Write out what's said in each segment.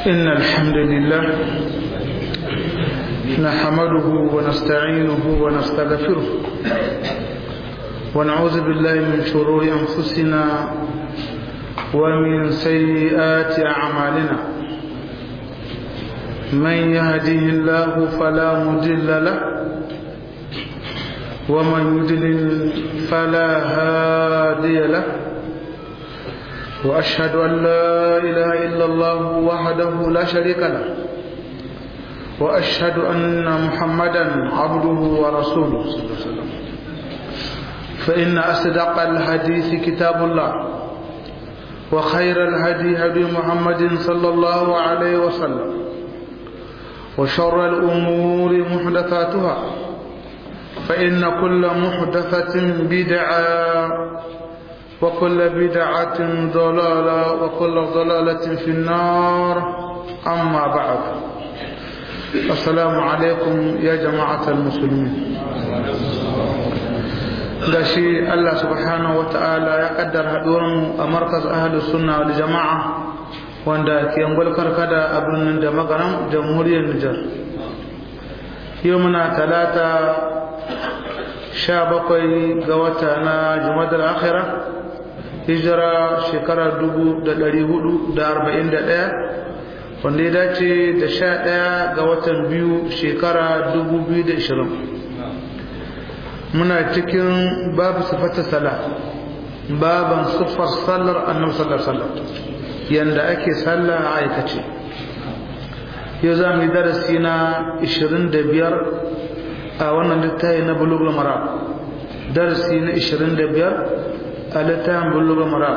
إن الحمد لله نحمده ونستعينه ونستغفره ونعوذ بالله من شرور أنفسنا ومن سيئات أعمالنا من يهده الله فلا مضل له ومن يضلل فلا هادي له وأشهد أن لا إله إلا الله وحده لا شريك له وأشهد أن محمدا عبده ورسوله صلى الله عليه وسلم فإن أصدق الحديث كتاب الله وخير الهدي هدي محمد صلى الله عليه وسلم وشر الأمور محدثاتها فإن كل محدثة بدعة وكل بدعة ضلالة وكل ضلالة في النار أما بعد السلام عليكم يا جماعة المسلمين gashi Allah subhanahu wa ta'ala ya kaddar haɗuwarmu a markaz ahalus sunna wal jama'a wanda ke angol karkada a birnin da magaran jamhuriyar Nijar yau muna talata sha bakwai ga wata na jumadar akhira hijira shekara dubu da ɗari hudu da arba'in da ɗaya wanda ya dace da sha ɗaya ga watan biyu shekara dubu biyu da ishirin muna cikin babu sifata sala baban siffar sallar annabi sallar sallar yanda ake sallah a aikace yau za mu yi darasi na ishirin da biyar a wannan littafi na bulugul mara darasi na ishirin da biyar a littafin bulugul mara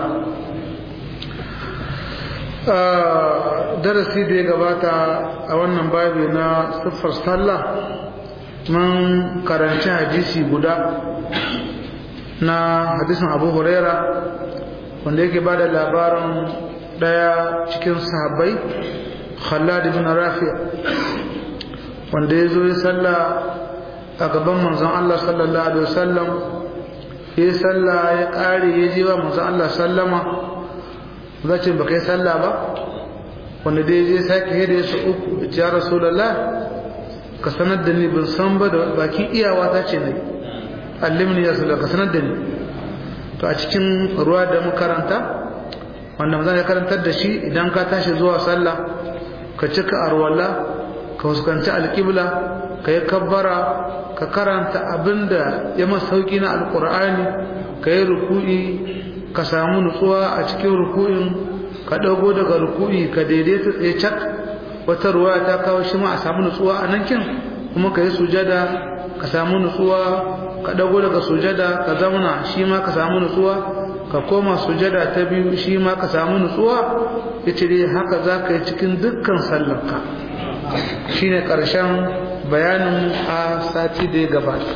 darasi da ya gabata a wannan babi na siffar sallah mun karanci hadisi guda na hadisin abu huraira wanda yake ba da labarin daya cikin sahabbai khallad ibn rafi wanda ya zo ya salla a gaban manzon Allah sallallahu alaihi wasallam ya salla ya kare ya je wa manzon Allah sallama zace baka yi salla ba wanda dai je sake hede su uku ya rasulullah ka sanar da ni ban san ba da bakin iyawa ta ce ne allimni ya sallah ka sanar da ni to a cikin ruwa da makaranta wanda mazan ya karantar da shi idan ka tashi zuwa sallah ka cika arwala ka fuskanci alƙibla ka yi kabbara ka karanta abinda ya masa sauki na alƙur'ani ka yi ruku'i ka samu nutsuwa a cikin ruku'in ka ɗago daga ruku'i ka daidaita tsaye cak wata ruwa ta kawo shi ma a samu nutsuwa a nan kin kuma ka yi sujada ka samu nutsuwa ka dago daga sujada ka zauna shi ma ka samu nutsuwa ka koma sujada ta biyu shi ma ka samu nutsuwa ya ce dai haka za ka yi cikin dukkan sallarka shi ne ƙarshen bayanin a sati da ya gabata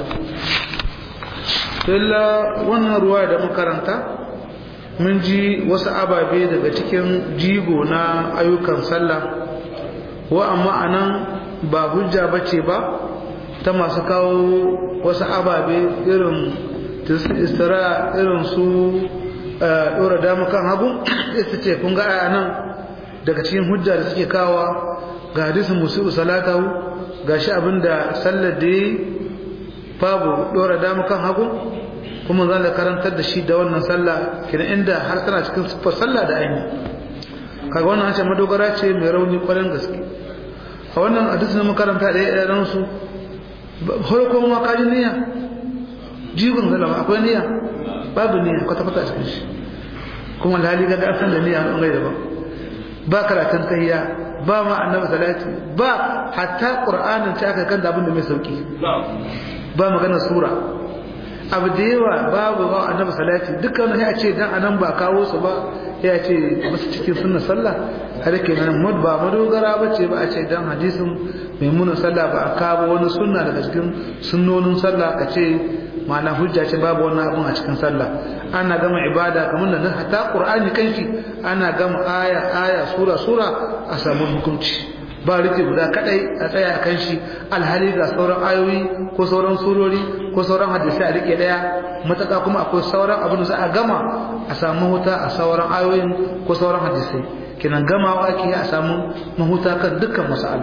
illa wannan ruwa da makaranta mun ji wasu ababe daga cikin jigo na ayyukan sallah wa amma anan ba hujja bace ba ta masu kawo wasu ababe irin istira irin su dora damu kan hagu ita ce kun ga aya nan daga cikin hujja da suke kawa ga hadisin musu salatahu gashi abinda sallar da yi babu dora damu kan hagu kuma zan da karantar da shi da wannan sallah kina inda har tana cikin siffar sallah da aini kaga wannan an ce madogara ce mai rauni kwarin gaske a wannan hadisi na makaranta da ya ɗan su farko ma kaji niyya jigon zalama akwai niyya babu niyya kwata kwata cikin shi kuma alhali ga an san da niyya an gaida ba ba karatun tayya ba ma annabi salati ba hatta qur'anin ta aka kan da abin da mai sauki ba magana sura abu da yawa babu ba annabi salati dukkan ya ce dan anan ba kawo su ba ya ce masu cikin sunna sallah har ke nan mud ba madogara ba ce ba a ce dan hadisin maimunan sallah ba a kawo wani sunna daga cikin sunnonin sallah ka ce ma'ana hujja ce babu wannan abun a cikin sallah ana gama ibada kamar da hatta qur'ani kanshi ana gama aya aya sura sura a samu hukunci ba rike guda kadai a tsaya kan shi alhali ga sauran ayoyi ko sauran surori ko sauran hadisi a rike daya mataka kuma akwai sauran abin da za a gama a samu wuta a sauran ayoyin ko sauran hadisai kenan gamawa ake a samu mahuta kan dukkan masala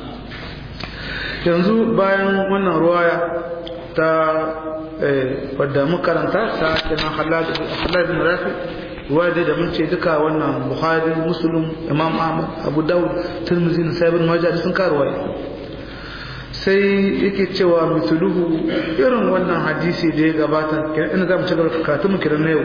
yanzu bayan wannan ruwaya ta wadda makaranta ta kenan halal bin rafi ruwaya da mun ce duka wannan bukhari muslim imam ahmad abu dawud tirmidhi na sayyid majah sun karuwa sai yake cewa misluhu irin wannan hadisi da ya gabata ina za mu ci gaba katun kiran na yau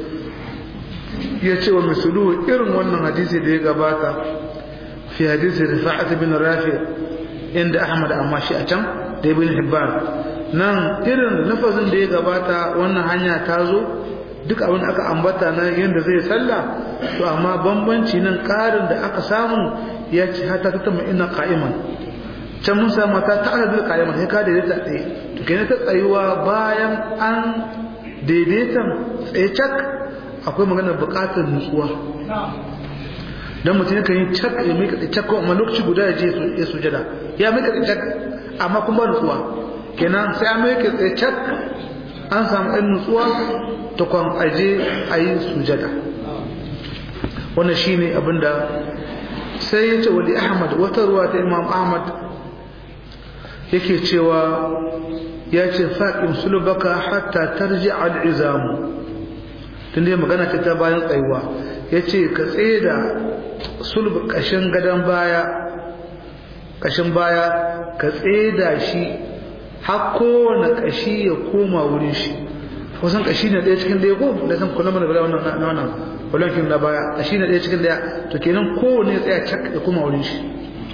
ya ce wa misluhu irin wannan hadisi da ya gabata fi hadisi rifa'at bin rafi inda ahmad amma shi a can da ibn hibban nan irin lafazin da ya gabata wannan hanya ta zo duk abin da aka ambata na yadda zai sallah to amma bambanci nan karin da aka samu ya ce hata ta tama ina qa'iman can mun samu ta ta da qa'iman sai ka daidaita tsaye to kenan ta tsayuwa bayan an daidaitan tsaye cak akwai maganar buƙatar nutsuwa dan mutum yakan yi cak ya mika cak ko amma lokaci guda ya je ya sujada ya mika cak amma kuma ba nutsuwa kenan sai an mika cak an samu ɗan nutsuwa ta kwan aje a yi sujada wannan shi ne abinda sai ya ce wali ahmad wata ruwa ta imam ahmad yake cewa ya ce faƙin sulubaka hatta tarji al'izamu tun dai magana ce ta bayan tsayuwa ya ce ka tsaye da sulub ƙashin gadon baya ƙashin baya ka tsaye da shi har kowane ƙashi ya koma wurin shi kusan kashi ne ɗaya cikin ɗaya ko da san kula mana bala wannan na wannan walankin na baya kashi ne ɗaya cikin ɗaya to kenan kowane tsaya cak da kuma wurin shi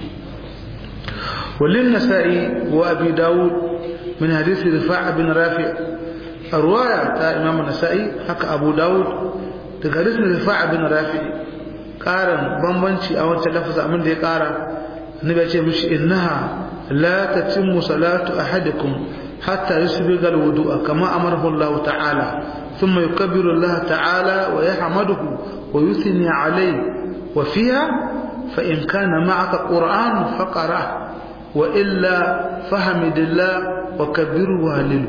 walin nasa'i wa abi dawud min hadisi rifa' bin rafi arwaya ta imam nasa'i haka abu dawud daga hadisin rifa' bin rafi karan bambanci a wancan lafazin abin da ya kara annabi ya ce mishi innaha la tatimmu salatu ahadikum حتى يسبغ الوضوء كما أمره الله تعالى ثم يكبر الله تعالى ويحمده ويثني عليه وفيها فإن كان معك قرآن فقرأه وإلا فحمد الله وكبره وهلله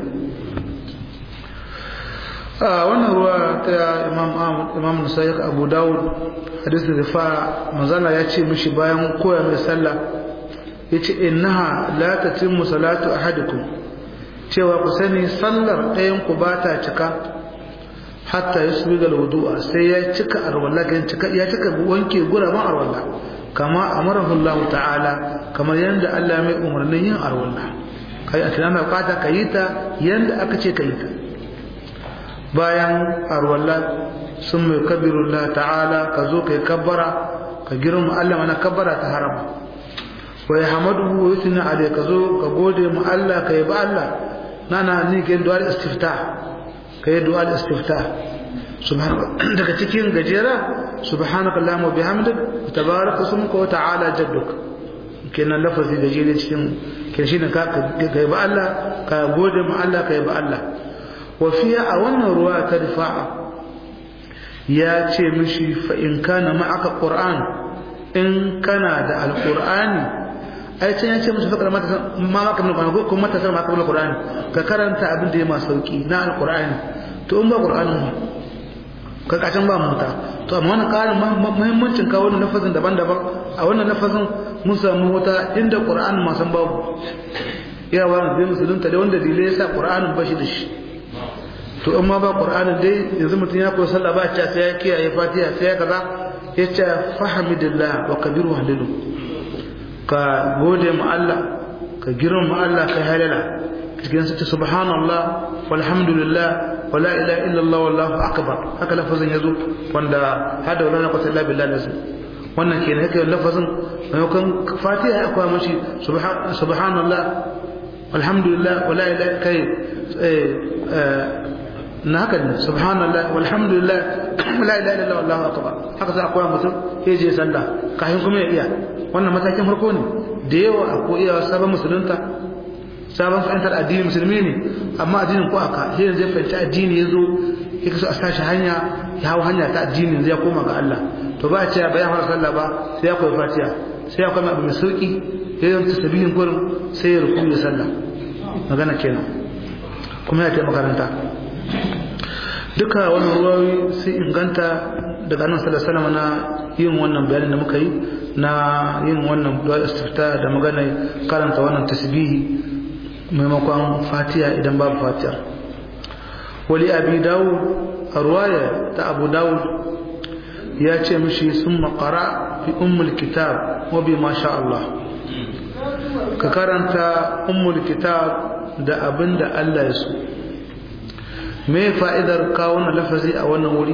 آه وانا رواية امام امام نسائي ابو داود حديث الرفاع مزالا ياتي مشي باyan koya mai sallah yace innaha la tatimmu salatu ahadikum cewa ku sani sallar ɗayan ku ba ta cika hatta ya su ga wudu'a sai ya cika arwalla kan cika ya cika wanke guraben arwalla kama amarahu Allah ta'ala kamar yanda Allah mai umarnin yin arwalla kai a tunana bukata ka yi ta yanda aka ce ka yi ta bayan arwalla sun mai kabiru Allah ta'ala ka zo ka yi kabbara ka girma Allah mana kabbara ta harama wa ya hamadu wa yusni alai ka zo ka gode mu Allah ka yi ba Allah nana ni ke du'a istiftah kai du'a istiftah subhanallah daga cikin gajera subhanaka allahumma bihamdik tabaraka ismuka wa ta'ala jadduk kenan lafazi gajere cikin kin shine ka kai ba Allah ka gode mu Allah kai ba Allah wa fiya a wannan ruwa ta rifa'a ya ce mishi fa in kana ma'aka qur'an in kana da alqur'ani ai can ya ce musu fakar mata ma maka min qur'ani ko mata sai maka min qur'ani ka karanta abin da ya ma sauki na alqur'ani to in ba qur'anin ma ka kacan ba muta to amma wannan karin muhimmancin kawo wannan lafazin daban-daban a wannan lafazin mun samu wata inda qur'anin ma san babu ya wa da musulunta da wanda dalilai yasa qur'anin ba shi da shi to in ma ba qur'anin dai yanzu mutum ya koyi sallah ba ta sai ya kiyaye fatiha sai ya kaza ya ce fahamidillah wa kabiru halilu ka gode mu Allah ka girma Allah ka halala cikin su subhanallah walhamdulillah wala ilaha illallah wallahu akbar haka lafazin yazo wanda hada wala quwwata illa billah lazim wannan kenan haka lafazin maimakon fatiha akwai mashi subhanallah walhamdulillah wala ilaha kai na haka ne subhanallah walhamdulillah la ilaha illallah wallahu akbar haka sai akwai mutum sai je sallah kafin kuma ya iya wannan matakin farko ne da yawa akwai iya sabon musulunta sabon fahimtar addini musulmi ne amma addinin ko aka sai yanzu ya fahimci addini ya zo ya kaso a sashi hanya ya hau hanya ta addini zai koma ga Allah to ba a ce bayan fara sallah ba sai ya koyi fatiha sai ya koyi abu mai sauki ya yi ta sabihin gurin sai ya ruku ya sallah magana kenan kuma ya ta makaranta duka wani ruwawi sai inganta daga annabi sallallahu alaihi wasallam na yin wannan bayanin da muka yi na yin wannan du'a istifta da magana karanta wannan tasbihi maimakon fatiha idan babu fatiha wali abi dawud a ruwaya ta abu dawud ya ce mishi sun makara fi ummul kitab wa bi masha Allah ka karanta ummul kitab da abin da Allah ya so me fa'idar kawo na lafazi a wannan wuri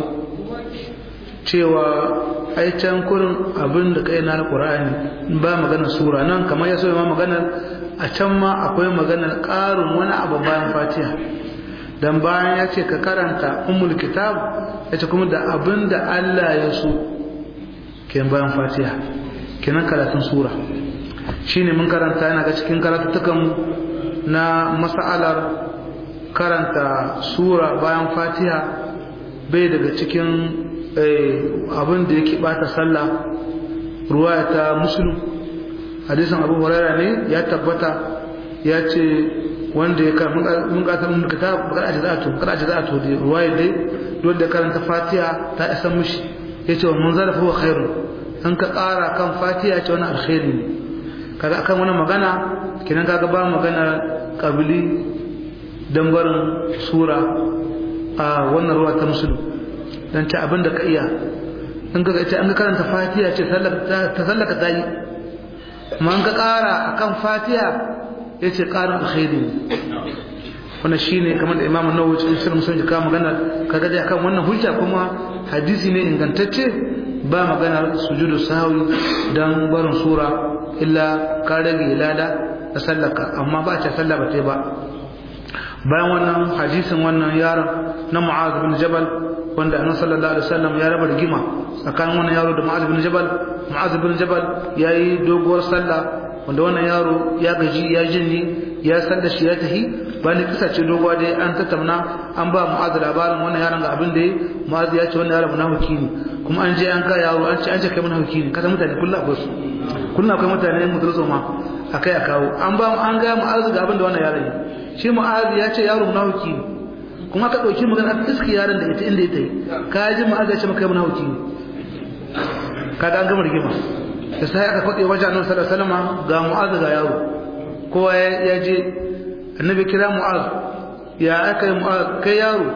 cewa ai can kurin abin da kai na alqur'ani ba magana sura nan kamar ya so ma maganar a can ma akwai maganar ƙarin wani abu bayan fatiha dan bayan ya ce ka karanta ummul kitab ya ce kuma da abin da Allah ya so ke bayan fatiha kenan karatun sura shine mun karanta yana ga cikin karatutukan na mas'alar karanta sura bayan fatiha bai daga cikin abin da yake bata sallah ruwaya ta muslim hadisin abu huraira ne ya tabbata ya ce wanda ya kan mun ga ta mun kitab kada aje za to kada aje za to da ruwaya dai dole da karanta fatiha ta isa mushi yace mun zarafa wa khairu an ka ƙara kan fatiha ce wani alkhairi ne kaga akan wani magana kinan kaga ba magana kabili dan barin sura a wannan ruwa ta musulun dan ta abin da ka iya in ka ce an ka karanta fatiha ce ta sallaka ta yi kuma an ka ƙara akan fatiha ya ce ƙarin alkhairi ne wannan shine kamar da imamu nawawi cikin sirrin musulunci ka magana kaga dai akan wannan hujja kuma hadisi ne ingantacce ba maganar sujudu sahwi dan barin sura illa ka rage lada da sallaka amma ba ta sallah ba ta ba bayan wannan hadisin wannan yaron na Mu'az bin Jabal wanda Annabi sallallahu alaihi wasallam ya raba rigima tsakanin wannan yaro da Mu'az bin Jabal Mu'az bin Jabal yayi doguwar sallah wanda wannan yaro ya gaji ya jinni ya sallar shi ya tahi bayan kisa ce doguwa dai an tattauna an ba Mu'az labarin wannan yaron ga abin da yi Mu'az ya ce wannan yaron munafiki ne kuma an je an ga yaro an ce an ce kai munafiki ne kasan mutane kullu akwai su kullu akwai mutane mutum ma akai a kawo an ba an ga Mu'az ga abin da wannan yaron yi shi mu'azi ya ce yaro munafiki ne kuma ka dauki magana iski yaron da ita inda ya tayi ka ji mu'azi ya ce maka munafiki ne kaga an gama rigima da sai aka kwade wajen annabi sallallahu alaihi wasallam ga mu'azi ga yaro kowa ya je annabi kira mu'az ya aka yi mu'az kai yaro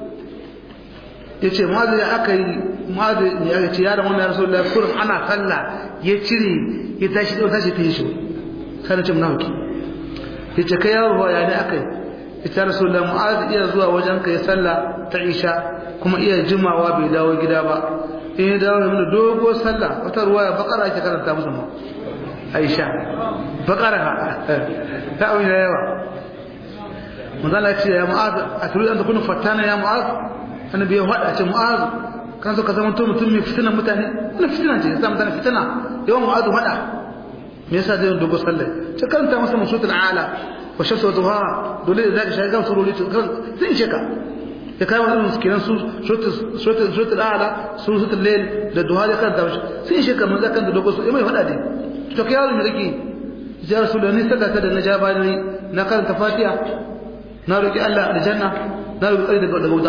ya ce mu'az ya aka yi mu'az ya ce yaron wannan ya rasu da kurin ana sallah ya cire ya tashi ya tashi ta yi shi sai na ce munafiki yace kai yaro ya ne akai ita rasulullah mu'az iya zuwa wajen kai sallah ta isha kuma iya jimawa bai dawo gida ba in ya dawo mana dogo sallah wata ruwaya bakara ake karanta musu ma aisha bakara ta abin da yawa manzala ce ya mu'az a turu an takunu fatana ya mu'az annabi ya hada ce mu'az kan so ka zama to mutum mai fitina mutane wannan fitina ce ya sa mutane fitina yawan mu'az hada me yasa zai dogo sallah ta karanta masa musutul ala wa shamsu duha dole da zaka shiga surori to kan zai ishe ka ya kai wannan miskinan su suratul suratul ala suratul layl da duha da kan dawo sai ishe ka mun zakan da dogo su mai fada dai to kai yaro me kake ya rasulullahi saka ta da na jabani na karanta fatiha na roki Allah aljanna na roki tsari daga daga wuta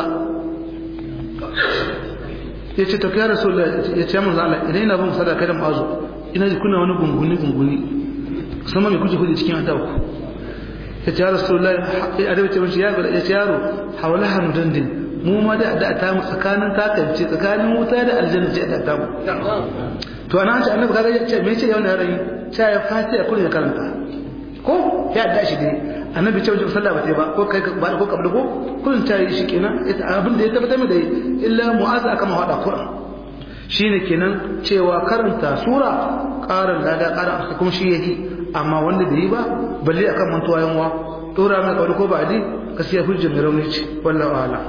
yace to kai rasulullahi yace mun Allah idan ina bin sadaka da mazu ina ji kuna wani gunguni gunguni sama mai kuje kuje cikin adabu ya ce ya rasulullahi a da wace mace ya ce yaro hawala hannu dandin mu ma da da ta mu tsakanin takance tsakanin wuta da aljanna ce da ta mu to ana ce annabi kaga ya ce me ce yau na rayi ta ya fatiha kullun ya karanta ko ya da shi dai annabi ce wajen sallah ba ta ba ko kai ba ko kabla ko kullun ta yi shi kenan abin da ya tabbata mai da illa mu'aza aka ma hada qur'an shine kenan cewa karanta sura ƙarin lada ƙarin kuma shi yake amma wanda da yi ba balle akan mantuwa yanwa dora mai kauri ko ba di gaskiya hujjar mai rauni ce wallahu ala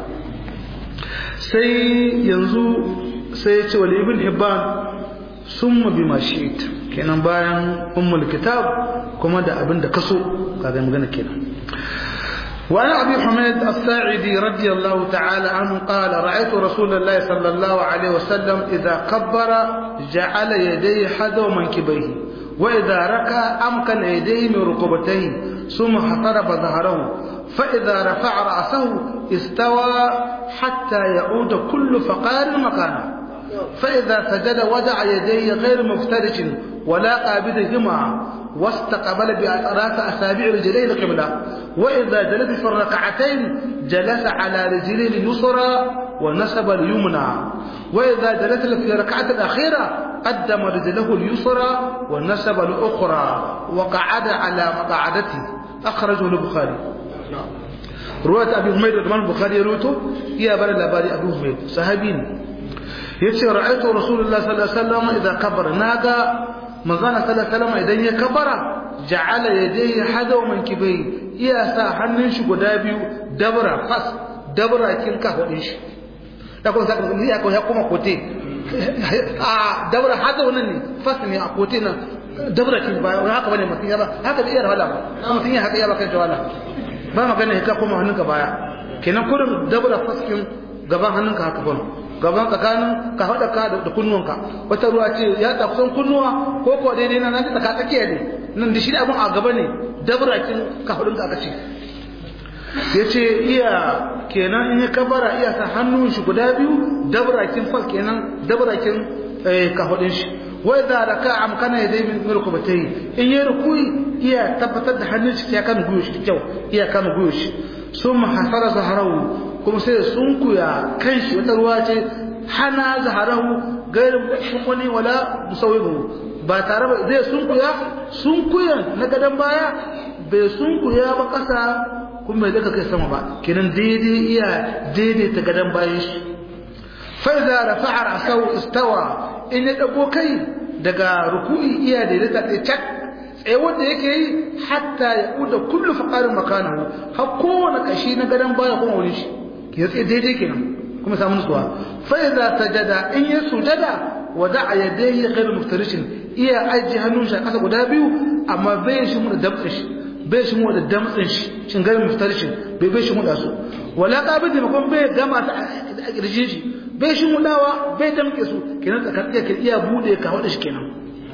sai yanzu sai ya ce wal ibn hibban summa bima shi'it kenan bayan ummul kitab kuma da abin da kaso kaga magana kenan وعن أبي حميد الساعدي رضي الله تعالى عنه قال رأيت رسول الله صلى الله عليه وسلم إذا كبر جعل يديه حذو منكبيه وإذا ركع أمكن يديه من ركبتيه ثم حطرب ظهره فإذا رفع رأسه استوى حتى يعود كل فقار مكانه فإذا سجد وضع يديه غير مفترش ولا قابضهما واستقبل بأطراف أصابع رجليه القبلة وإذا جلس في الركعتين جلس على رجليه اليسرى ونسب اليمنى وإذا جلس في الركعة الأخيرة قدم رجله اليسرى ونسب الأخرى وقعد على مقعدته أخرجه البخاري رواية أبي حميد الإمام البخاري روته يا بل الأباري أبي حميد صحابين يتشي رأيت رسول الله صلى الله عليه وسلم إذا كبر ناقا مزانا صلى الله عليه وسلم إذا يكبر جعل يديه حذو من كبيه يا سا hannun shi guda biyu dabra fas dabra kin ka hudin shi da kuma saka ni ya kuma kote a dabra hada wannan ne fas ne a kote nan dabra kin ba haka bane mutum ya ba haka bai iya wala ba mutum ya haka ya ba kan wala ba magana ka kuma hannunka baya kenan kurin dabra fas kin gaban hannunka haka bane gaban tsakanin ka haɗa ka da kunnuwanka wata ruwa ce ya ta kusan kunnuwa ko ko daidai na nan ta ka tsakiya ne nan da shi da abun a gaba ne dabrakin ka hudun ka aka ce ya ce iya kenan in ya kabara iya sa hannun shi guda biyu dabrakin fal kenan dabrakin ka hudun shi wai da raka amkana ya dai min rukubatai in ya rukui iya tabbatar da hannun shi ya kan guyo shi kyau iya kan guyo shi sun hasara zaharawu kuma sai sun kuya kan shi wata ruwa ce hana zaharahu gairin wani wala musawibu ba tare ba zai sun kuya sun kuya na gadon baya bai sun kuya ba kasa kuma bai daga kai sama ba kenan daidai iya daidai ta gadon bayan shi fa idza rafa'a ra'sahu istawa in ya dago kai daga ruku'i iya daidai ta cak tsaye wanda yake yi hatta ya kuda kullu faqarin makanahu har kowane kashi na gadon baya kuma wani shi ya tsaye daidai kenan kuma samu nutsuwa fa idza sajada in ya sujada wada'a yadayhi ghayr muftarishin iya aji hannun shi a kasa guda biyu amma bai shi mu da damtsin shi bai shi mu da damtsin shi shin ghayr muftarishin bai bai shi mu da su wala qabidi makon bai gama ta a kirjin shi bai shi mu dawa bai damke su kenan tsakanin ke iya bude ka wada shi kenan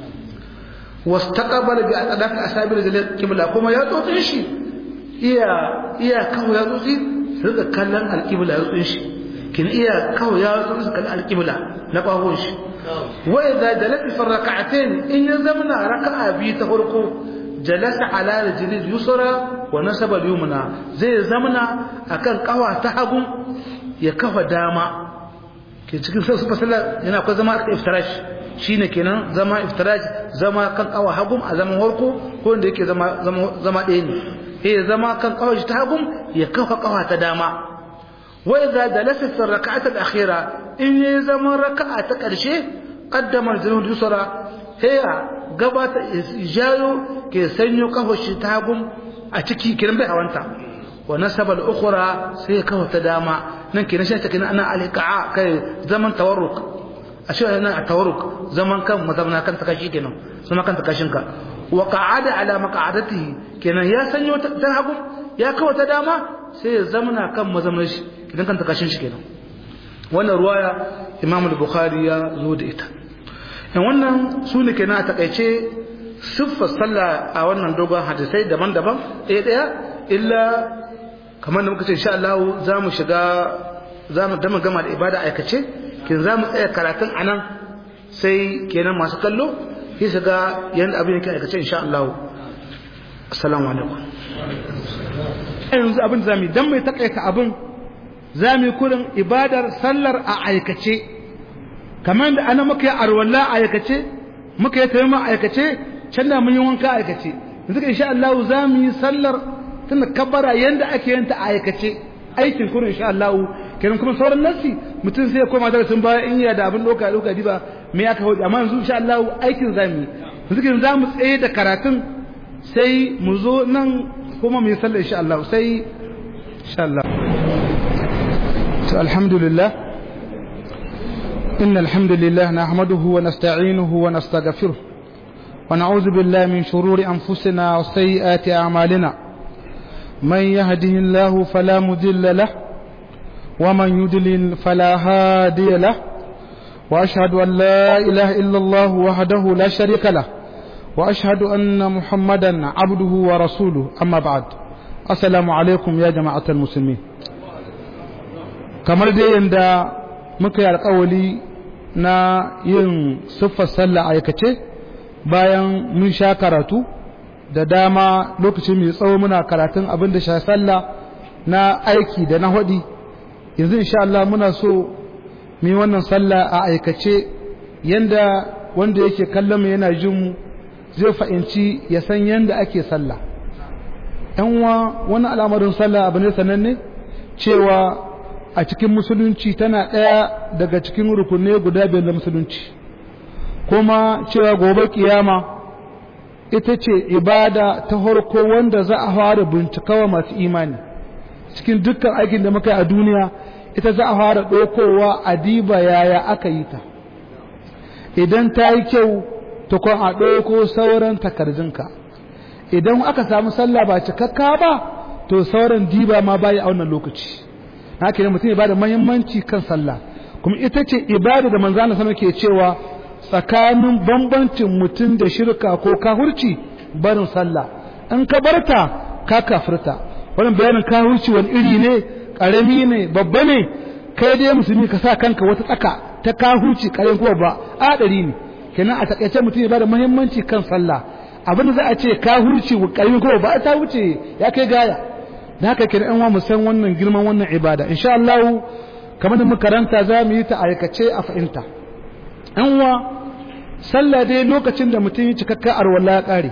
wastaqbala bi aqdaf asabi da kibla kuma ya tsotsin shi iya iya kawo ya tsotsi rika kallon alƙibla ya tsin shi kin iya kawai ya tsin su kallon alƙibla na ƙwahon shi wai da jalasa fi raka'atain in ya zamana raka'a biyu ta farko jalasa ala rijlil yusra wa nasaba al-yumna zai zamana akan kawa ta hagu ya kafa dama ke cikin sai fasala yana akwai zama iftirash shine kenan zama iftirash zama kan kawa hagu a zaman farko ko wanda yake zama zama ɗaya ne ya zama kan kawai ta hagun ya kafa kawa ta dama wa idza jalasa fi rak'at al-akhira in ya zama raka'a ta karshe qaddama al-junud yusra heya gabata jayo ke sanyo kafa shi ta hagun a ciki kiran bai hawanta wa nasaba al-ukhra sai kafa ta dama nan kiran shi ta kiran ana al-iqa kai zaman tawarruk ashe ana tawarruk zaman kan mazamna kan ta kashi kenan sama kan ta kashin ka wa qa'ada ala maq'adatihi kenan ya sanyo ta hagu ya kawo ta dama sai ya zamana kan mazamnar shi idan kan ta kashin shi kenan wannan ruwaya Imam al-Bukhari ya zo da ita in wannan su ne kenan a takaice siffar sallah a wannan dogon hadisai daban-daban ɗaya ɗaya illa kamar da muka ce insha Allah za mu shiga za mu dama gama da ibada aikace kin za mu tsaya karatun anan sai kenan masu kallo sai su ga yadda abin yake aikace insha Allah assalamu alaikum yanzu abin da zamu dan mai takaita abin zamu kurin ibadar sallar a aikace kamar da ana muka yi arwalla a aikace muka yi tayyama a aikace can da mun yi wanka a aikace yanzu insha Allah zamu yi sallar tunda kabbara yanda ake yin ta a aikace aikin kurin insha Allah kenan kuma sauran nasi mutum sai ya koma darasin baya in ya da abin doka doka diba me aka hoji amma yanzu insha Allah aikin zamu yi yanzu kin zamu tsaye da karatun sai mu zo nan kuma mu yi sallah insha Allah sai insha Allah to alhamdulillah إن الحمد لله نحمده ونستعينه ونستغفره ونعوذ بالله من شرور أنفسنا وسيئات أعمالنا من يهده الله فلا مضل له ومن يضلل فلا هادي له وأشهد أن لا إله إلا الله وحده لا شريك له وأشهد أن محمدا عبده ورسوله أما بعد السلام عليكم يا جماعة المسلمين kamar dai yadda muka yi alkawali na yin siffar sallah aikace bayan mun sha karatu da dama lokacin mai tsawo muna karatun abin da sha sallah na aiki da na hudi yanzu insha Allah muna so mu yi wannan sallah a aikace yanda wanda yake kallon mu yana jin mu zai fahimci ya san yanda ake sallah yan uwa wani al'amarin sallah abu ne sananne cewa a cikin musulunci tana ɗaya daga cikin rukunne guda biyar da musulunci kuma cewa gobe kiyama ita ce ibada ta harko wanda za a fara bincikawa masu imani cikin dukkan aikin da muka yi a duniya ita za a fara ɗaukowa a diba yaya aka yi ta idan ta yi kyau ta kwan a ɗauko sauran takardunka idan aka samu sallah ba cikakka ba to sauran diba ma bayi a wannan lokaci haka ne mutum ya bada muhimmanci kan sallah kuma ita ce ibada da manzo Allah sama ke cewa tsakanin bambancin mutum da shirka ko kahurci barin sallah in ka barta ka kafirta wannan bayanin kahurci wani iri ne karami ne babba ne kai dai musulmi ka sa kanka wata tsaka ta kahurci karen kuma ba adari ne kenan a takaice mutum ya bada muhimmanci kan sallah abinda za a ce kahurci karen kuma ba ta wuce ya kai gaya da haka kenan an wa mu san wannan girman wannan ibada insha Allah kamar da muka karanta za mu yi ta aikace a fahimta an wa sallah dai lokacin da mutum yi cikakka arwalla ya kare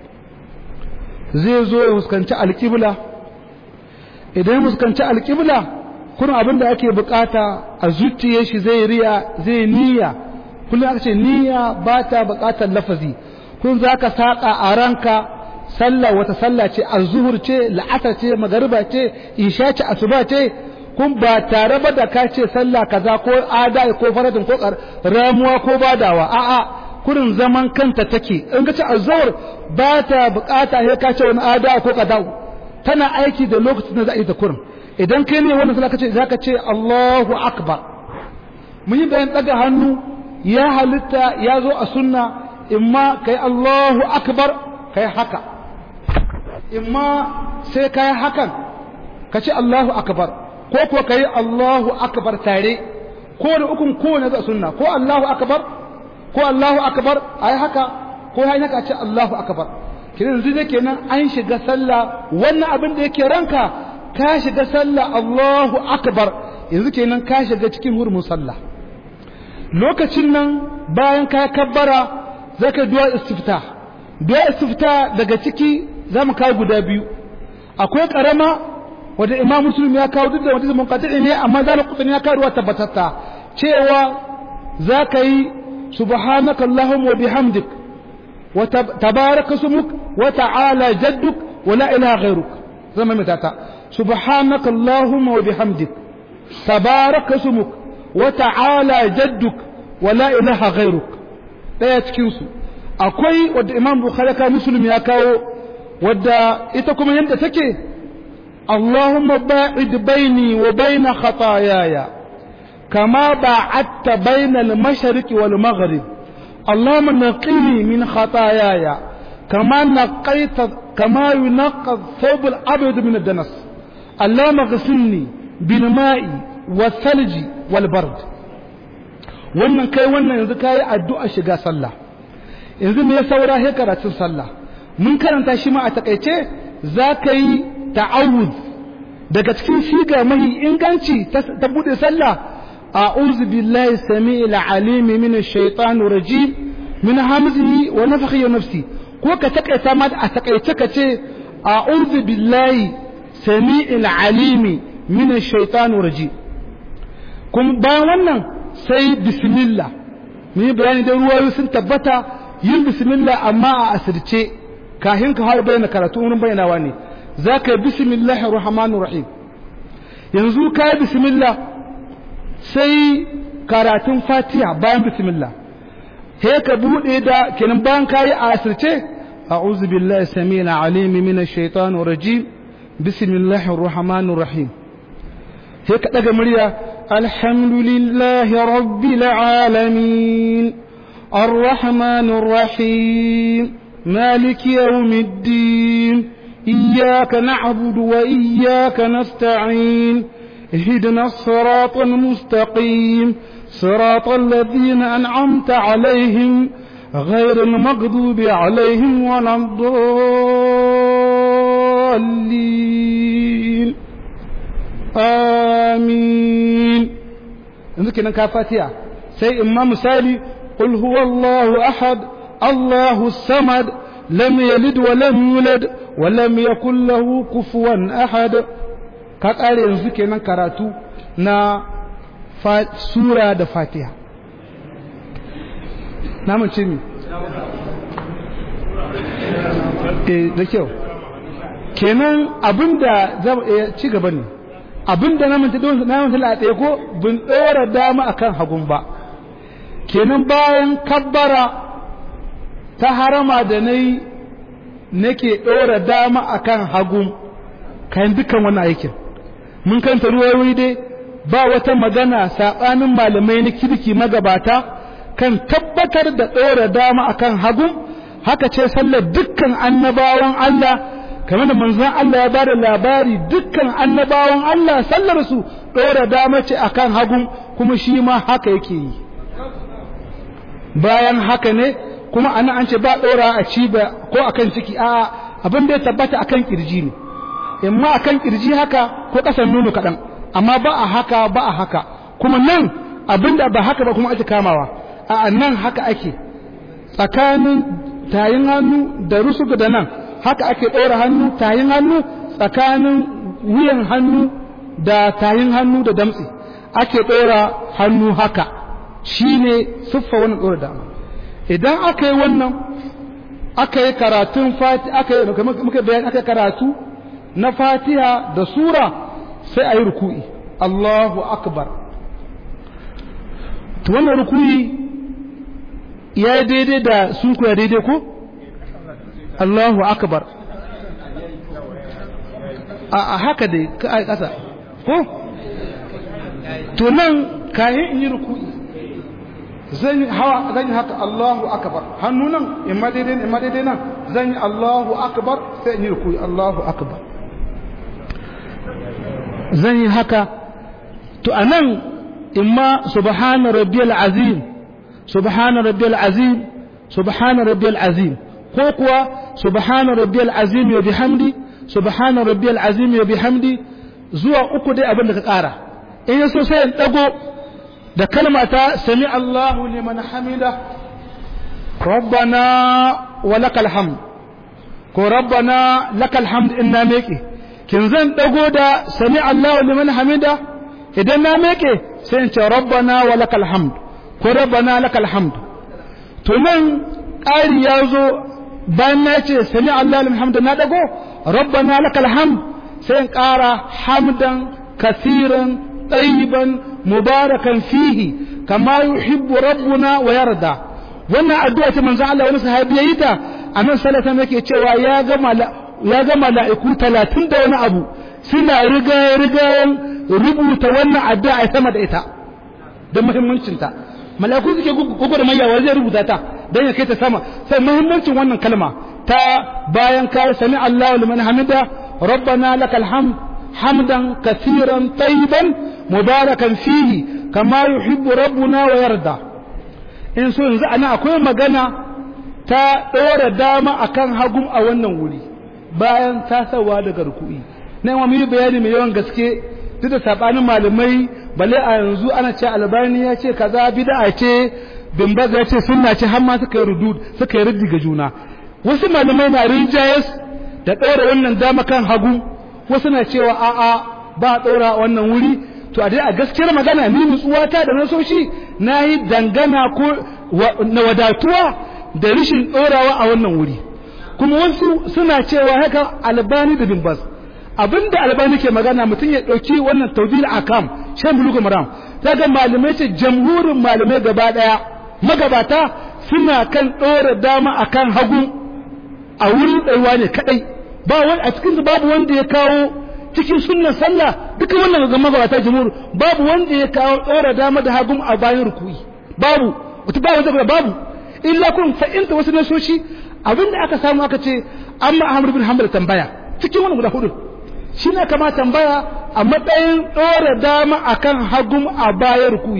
zai zo ya fuskanci alƙibla idan ya fuskanci alƙibla kuma abin da ake bukata a zuciye shi zai riya zai niyya kullum aka ce niyya ba ta bukatar lafazi kun za ka saƙa a ranka sallah wata sallah ce azzuhur ce la'asar ce magariba ce isha ce asuba ce kun ba tare ba da ka ce sallah kaza ko ada ko faradin ko ramuwa ko badawa a'a kurin zaman kanta take in ka ce azzuhur ba ta bukata sai ka ce wani ada ko kaza tana aiki da lokacin da za a yi ta kurin idan kai ne wannan sallah kace zaka ce Allahu akbar mun yi bayan daga hannu ya halitta ya zo a sunna imma kai Allahu akbar kai haka imma sai kai hakan ka ce Allahu akbar ko kuwa kai Allahu akbar tare ko da ukun ko na da sunna ko Allahu akbar ko Allahu akbar ai haka ko ai haka ce Allahu akbar kiran yanzu da kenan an shiga sallah wannan abin da yake ranka ka shiga sallah Allahu akbar yanzu kenan ka shiga cikin hurumin sallah lokacin nan bayan ka kabbara zaka du'a istifta du'a istifta daga ciki zamu kawo guda biyu akwai karama wanda Imam Muslim ya kawo duk da wanda mun qati ne amma zalal qutni ya kawo tabbatatta cewa zaka yi subhanaka allahumma wa bihamdik wa tabaraka ismuk wa ta'ala jadduk wa la ilaha ghayruk zama mitata subhanaka allahumma wa bihamdik tabaraka ismuk wa ta'ala jadduk wa la ilaha ghayruk daya cikin su akwai wadda imam bukhari ka muslim ya kawo wadda ita kuma yadda take Allahumma ba'id baini wa baina khataayaya kama ba'adta baina al-mashriq wal maghrib Allahumma naqini min khataayaya kama naqaita kama yunqqa thawb al-abyad min ad-danas Allahumma ghsilni bil ma'i was-salji wal bard wannan kai wannan yanzu kai addu'a shiga sallah yanzu me ya saura he karatun sallah mun karanta shi ma a takaice za ka yi ta'awuz daga cikin shiga mahi inganci ta bude sallah a'udhu billahi samii'il alimi min ash-shaytanir rajim min hamzihi wa nafthihi wa nafsi ko ka takaita ma a takaice ka ce a'udhu billahi samii'il alimi min ash-shaytanir rajim kuma bayan wannan sai bismillah mun yi bayani da ruwayoyi sun tabbata yin bismillah amma a asirce kafin ka har bayyana karatu wurin bayyanawa ne za ka yi bismillahir rahmanir rahim yanzu ka yi bismillah sai karatun fatiha bayan bismillah he ka bude da kenan bayan ka yi a asirce a'udhu billahi samil alim minash shaitanir rajim bismillahir rahmanir rahim he ka daga murya alhamdulillahi rabbil alamin الرحمن الرحيم مالك يوم الدين إياك نعبد وإياك نستعين اهدنا الصراط المستقيم صراط الذين أنعمت عليهم غير المغضوب عليهم ولا الضالين آمين yanzu kenan ka fatiha sai imma misali qul huwallahu ahad allahu samad lam yalid wa lam yulad wa lam yakul lahu kufuwan ahad ka kare yanzu kenan karatu na sura da fatiha na mace mi eh da kyau kenan abinda zama ci gaba ne abinda na manta don na manta la tsaye ko bin dora dama akan hagun ba kenan bayan kabbara ta harama da nayi nake dora dama akan hagun kayan dukkan wannan aikin mun kanta ruwayoyi dai ba wata magana sabanin malamai na kirki magabata kan tabbatar da dora dama akan hagun haka ce sallar dukkan annabawan Allah kamar da manzon Allah ya bada labari dukkan annabawan Allah sallar su dora dama ce akan hagun kuma shi ma haka yake yi bayan haka ne kuma ana an ce ba dora a ci ba ko akan ciki a abin da ya tabbata akan kirji ne imma akan kirji haka ko kasan nono kadan amma ba a haka ba a haka kuma nan abinda ba haka ba kuma ake kamawa a nan haka ake tsakanin tayin hannu da rusugu da nan haka ake ɗora hannu tayin hannu tsakanin wuyan hannu da tayin hannu da damtse ake ɗora hannu haka shine siffa wannan ɗora dama idan aka yi wannan aka yi karatun fati aka yi muka bayan aka karatu na fatiha da sura sai a yi ruku'i Allahu akbar to wannan ruku'i ya yi daidai da sun kuya daidai ko Allahu akbar a haka dai ka a ƙasa ko to nan kayan in yi ruku'i zan yi hawa zan yi haka Allahu akbar hannu nan in ma daidai in ma daidai nan zan yi Allahu akbar sai in yi ruku'i Allahu akbar zan yi haka to anan imma subhana rabbiyal azim subhana rabbiyal azim subhana rabbiyal azim ko kuwa subhana rabbiyal azim wa bihamdi subhana rabbiyal azim wa bihamdi zuwa uku dai abin da ka kara in yaso sai in dago da kalma ta sami Allahu liman hamida rabbana wa lakal hamd ko rabbana lakal hamd inna meke kin zan dago da sami Allahu liman hamida idan na meke sai in ce rabbana wa lakal hamd ko rabbana lakal hamd to nan ƙari ya zo bayan na ce sami Allahu liman hamda na dago rabbana lakal hamd sai in ƙara hamdan kasiran tayyiban mubarakan fihi kama yuhibbu rabbuna wa yarda wannan addu'a ta manzo Allah wani sahabi yayi ta annabi sallallahu alaihi wasallam yake cewa ya gama ya ga mala'iku talatin da wani abu suna rigayen rubuta wannan addu'a a sama da ita don muhimmancinta mala'iku suke gugu da mayawa zai rubuta ta don ya kai ta sama sai muhimmancin wannan kalma ta bayan ka sami Allah liman hamida rabbana lakal hamd hamdan kasiran tayyiban mubarakan fihi kama yuhibbu rabbuna wa yarda in so yanzu ana akwai magana ta ɗora dama akan hagum a wannan wuri bayan tasawa daga ruku'i na yawan yi bayani mai yawan gaske duk da sabanin malamai bale a yanzu ana ce albani ya ce kaza bid'a ce bimbaz ya ce sunna ce har ma suka yi rudud suka yi raddi ga juna wasu malamai na rinjayes da ɗora wannan dama kan hagu wasu na cewa a'a ba a ɗora wannan wuri to a dai a gaskiyar magana ni nutsuwata da nasoshi na yi dangana ko na wadatuwa da rashin ɗorawa a wannan wuri kuma wasu suna cewa haka albani da bimbas abinda albani ke magana mutum ya ɗauki wannan tawdil akam shan bulugu maram ta ga malamai ce jamhurin malamai gaba ɗaya magabata suna kan ɗora dama akan hagu a wurin ɗaiwa ne kaɗai ba wani a cikin babu wanda ya kawo cikin sunnan sallah duka wannan ga magabata jamhur babu wanda ya kawo ɗora dama da hagu a bayan rukuyi babu wata ba wanda babu illa kun fa'inta wasu nasoshi abinda aka samu aka ce amma Ahmad bin Hanbal tambaya cikin wani guda hudu shi ne kama tambaya a matsayin ɗora dama akan hagum a bayan rukuyi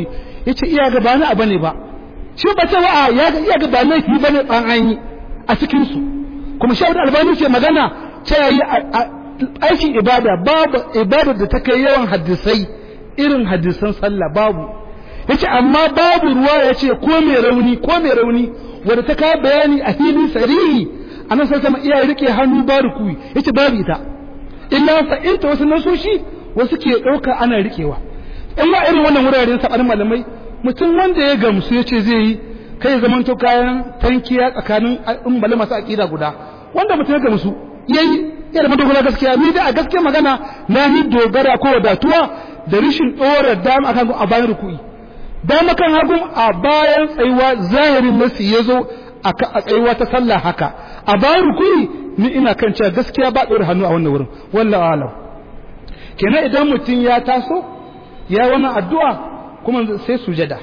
yace iya ga ba ni abu ne ba shi ba ta wa'a ya ga iya ga ba laifi bane ban an yi a cikin su kuma shi Abdul Albani ce magana ce yayi aikin ibada babu ibada da ta kai yawan hadisai irin hadisan sallah babu yace amma babu ruwa yace ko mai rauni ko mai rauni wanda ta kawo bayani a filin sarihi anan sai sama iya rike hannu ba rukuyi yace babu ita illa fa inta wasu nasoshi wasu ke dauka ana rikewa in ma irin wannan wuraren sabanin malamai mutum wanda ya gamsu yace zai yi kai ya zamanto kayan tankiya tsakanin ummali masu aqida guda wanda mutum ya gamsu yayi ya da madogara gaskiya ni da a gaskiya magana na yi dogara ko wadatuwa da rishin dora dama akan a bayan rukuyi dama kan hagun a bayan tsayuwa zahirin nasi ya zo a tsayuwa ta sallah haka a bayan rukuni ni ina kan cewa gaskiya ba ɗora hannu a wannan wurin wallahu alam kenan idan mutum ya taso ya wannan addu'a kuma sai sujada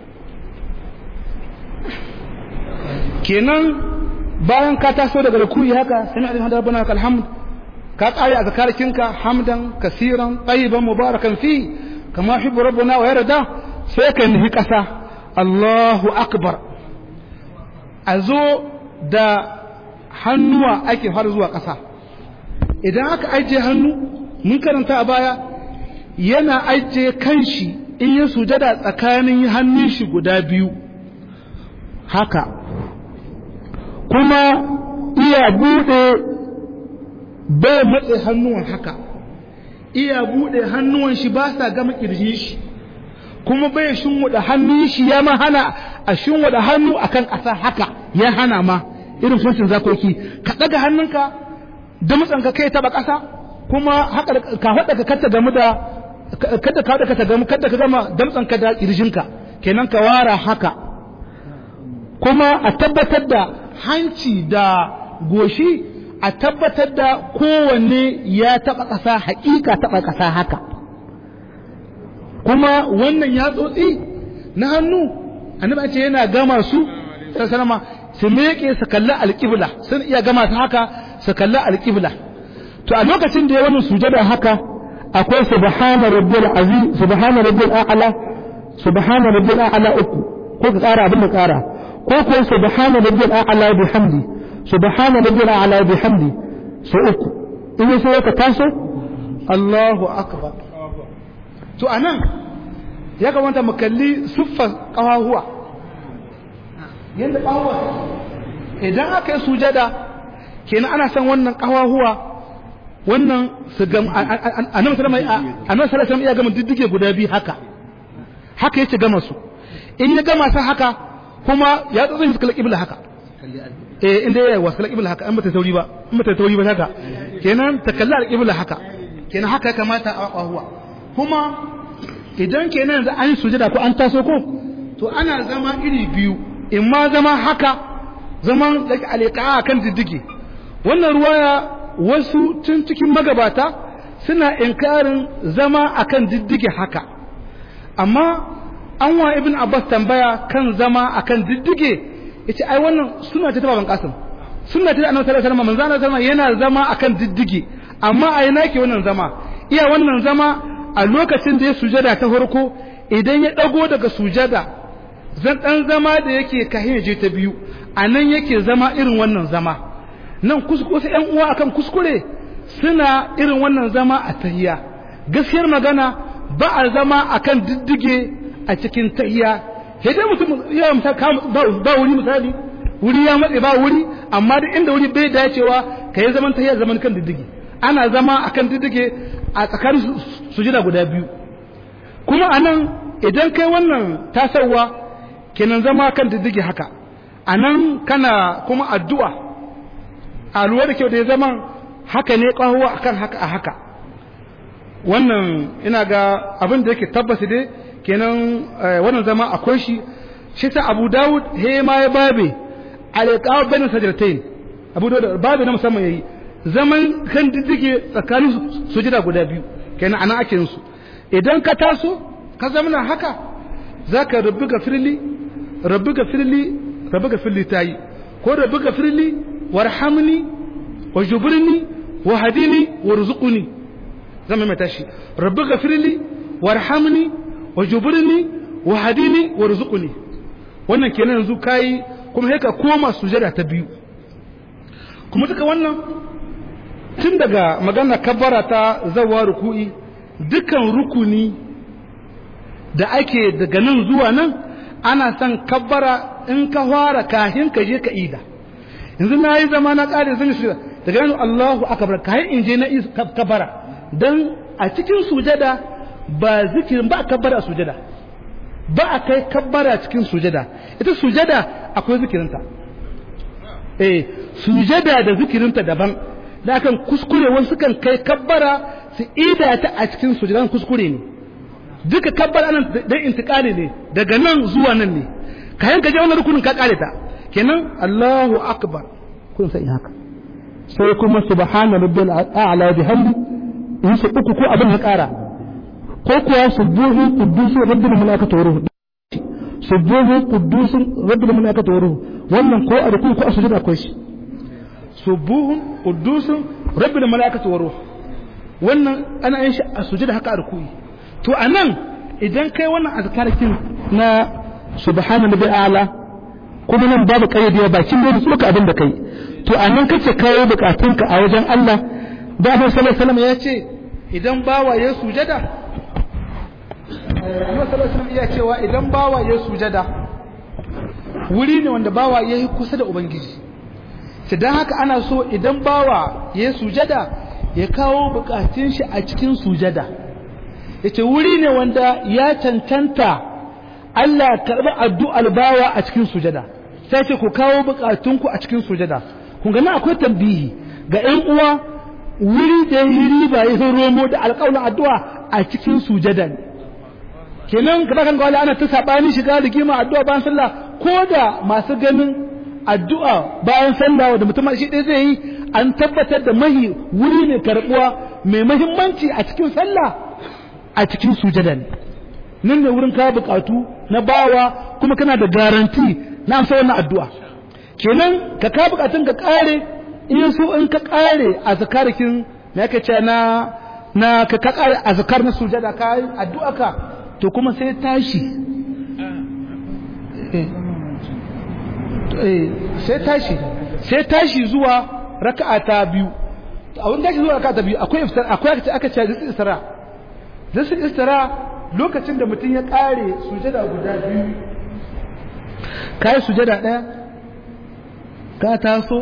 kenan bayan ka taso daga rukuni haka sami alin hada rabbana lakal hamd ka kare a zakarikinka hamdan kasiran tayyiban mubarakan fi kama yuhibbu rabbuna wa yarda sai ka nufi ƙasa Allahu akbar a zo da hannuwa ake har zuwa ƙasa idan aka ajiye hannu mun karanta a baya yana ajiye kanshi in ya sujada tsakanin hannun shi guda biyu haka kuma iya buɗe bai matse hannuwan haka iya buɗe hannuwan shi ba sa gama ƙirjin shi kuma bai shinwada hannun shi ya ma hana a shinwada hannu akan ƙasa haka ya hana ma irin suncin zakoki ka ɗaga hannunka da ka kai taɓa ƙasa kuma haka ka haɗa ka kata gamu da kada ka haɗa ka gamu kada ka gama damtsanka da ƙirjinka kenan ka wara haka kuma a tabbatar da hanci da goshi a tabbatar da kowanne ya taɓa ƙasa haƙiƙa taɓa ƙasa haka kuma wannan ya tsotsi na hannu annabi ce yana gama su sallama su meke su kalli alƙibla sun iya gama su haka su kalli alƙibla to a lokacin da ya wannan sujada haka akwai subhana rabbil azim subhana rabbil a'la subhana rabbil a'la uku ko ka ƙara abin da ƙara ko ko subhana rabbil a'la bihamdi subhana rabbil a'la bihamdi so uku in sai ka taso Allahu akbar to anan ya kamata mu kalli siffar ƙawahuwa yadda ƙawahuwa idan aka yi sujada kenan ana san wannan ƙawahuwa wannan su gam annabi sallallahu alaihi iya gama diddige guda biyu haka haka yace gama su in ya gama sa haka kuma ya tsotsin su kala kibla haka eh inda ya wasu kala kibla haka an bata tauri ba an bata tauri ba haka kenan ta kalli al haka kenan haka ya kamata a ƙawahuwa kuma idan kenan da an yi sujada ko an taso ko to ana zama iri biyu in ma zama haka zaman da alika kan diddige wannan ruwaya wasu tun cikin magabata suna inkarin zama akan diddige haka amma an wa ibn abbas tambaya kan zama akan diddige yace ai wannan suna ta baban kasim suna ta annabi sallallahu alaihi wasallam manzo sallallahu yana zama akan diddige amma a yana ke wannan zama iya wannan zama a lokacin da ya sujada ta farko idan ya ɗago daga sujada zan ɗan zama da yake kahin je ta biyu a nan yake zama irin wannan zama nan wasu ‘yan uwa akan kuskure suna irin wannan zama a tahiya gaskiyar magana ba a zama akan diddige a cikin tahiya sai mutum ya ba wuri misali wuri ya matse ba wuri amma duk inda wuri bai dacewa ka yi zaman tahiya zaman kan diddige ana zama akan diddige a tsakanin sujada guda biyu kuma anan idan kai wannan tasarwa kenan zama kan diddige haka anan kana kuma addu'a a lura da kyau da ya zama haka ne ƙahuwa akan haka a haka wannan ina ga abin da yake tabbasi dai kenan wannan zama akwai shi shi ta abu dawud he ma ya babe alƙawar bayan sajirtain abu dawud babe na musamman ya yi zaman kan diddige tsakanin sujida guda biyu kenan ana ake su idan ka taso ka zamana haka zaka rabbi gafirli rabbi gafirli rabbi gafirli tayi ko rabbi gafirli warhamni wajburni wahdini warzuqni zama mai tashi rabbi gafirli warhamni wajburni wa hadini warzuqni wannan kenan yanzu kai kuma sai ka koma sujada ta biyu kuma duka wannan tun daga magana kabbara ta zawa ruku'i dukan rukuni da ake daga nan zuwa nan ana son kabbara in ka fara kahin ka je ka ida yanzu na yi zama na ƙare zan shi daga nan Allahu akbar kahin in je na kabbara dan a cikin sujada ba zikirin ba kabbara a sujada ba a kai kabbara cikin sujada ita sujada akwai zikirinta eh sujada da zikirinta daban da akan kuskure wasu kan kai kabbara su ida ta a cikin sujadan kuskure ne duka kabbara nan dan intikali ne daga nan zuwa nan ne kayan ka je wannan rukunin ka kare ta kenan Allahu akbar kun sai haka sai kuma subhana rabbil a'la bihamdi in su uku ko abin ya kara ko kuwa subuhu qudusu rabbil malaikatu wa ruhu subuhu qudusu rabbil malaikatu wa ruhu wannan ko a rukun ko a sujuda akwai shi subuhun qudusun rabbil malaikatu wa ruhu wannan ana yin shi a sujuda haka a rukuyi to anan idan kai wannan azkarakin na subhana rabbil a'la kuma nan babu kayyade bakin da su abin da kai to anan kace kawo bukatunka a wajen Allah da Annabi sallallahu alaihi wasallam ya ce idan bawa ya sujada Annabi sallallahu alaihi wasallam ya cewa idan bawa ya sujada wuri ne wanda bawa ya yi kusa da ubangiji sai dan haka ana so idan bawa ya sujada ya kawo bukatun shi a cikin sujada yace wuri ne wanda ya cancanta Allah karɓi addu'ar bawa a cikin sujada sai ce ku kawo bukatunku a cikin sujada kun ga akwai tambihi ga ƴan uwa wuri da yi riba ya romo da alƙawarin addu'a a cikin sujada ne kenan kada kan gwala ana ta sabani shiga rigima addu'a bayan sallah ko da masu ganin addu'a bayan sallah da mutum shi ɗaya zai yi an tabbatar da mahi wuri ne karɓuwa mai mahimmanci a cikin sallah a cikin sujada ne nan ne wurin kawo bukatu na bawa kuma kana da garanti na amsa wannan addu'a kenan ka kawo bukatun ka kare in so in ka kare a zakarikin na yake ce na na ka ka kare a zakar na sujada ka yi addu'a ka to kuma sai tashi sai tashi sai tashi zuwa raka'a ta biyu a wani tashi zuwa raka'a ta biyu akwai iftar akwai aka ce zai istira zai istira lokacin da mutum ya kare sujada guda biyu ka yi sujada ɗaya ka taso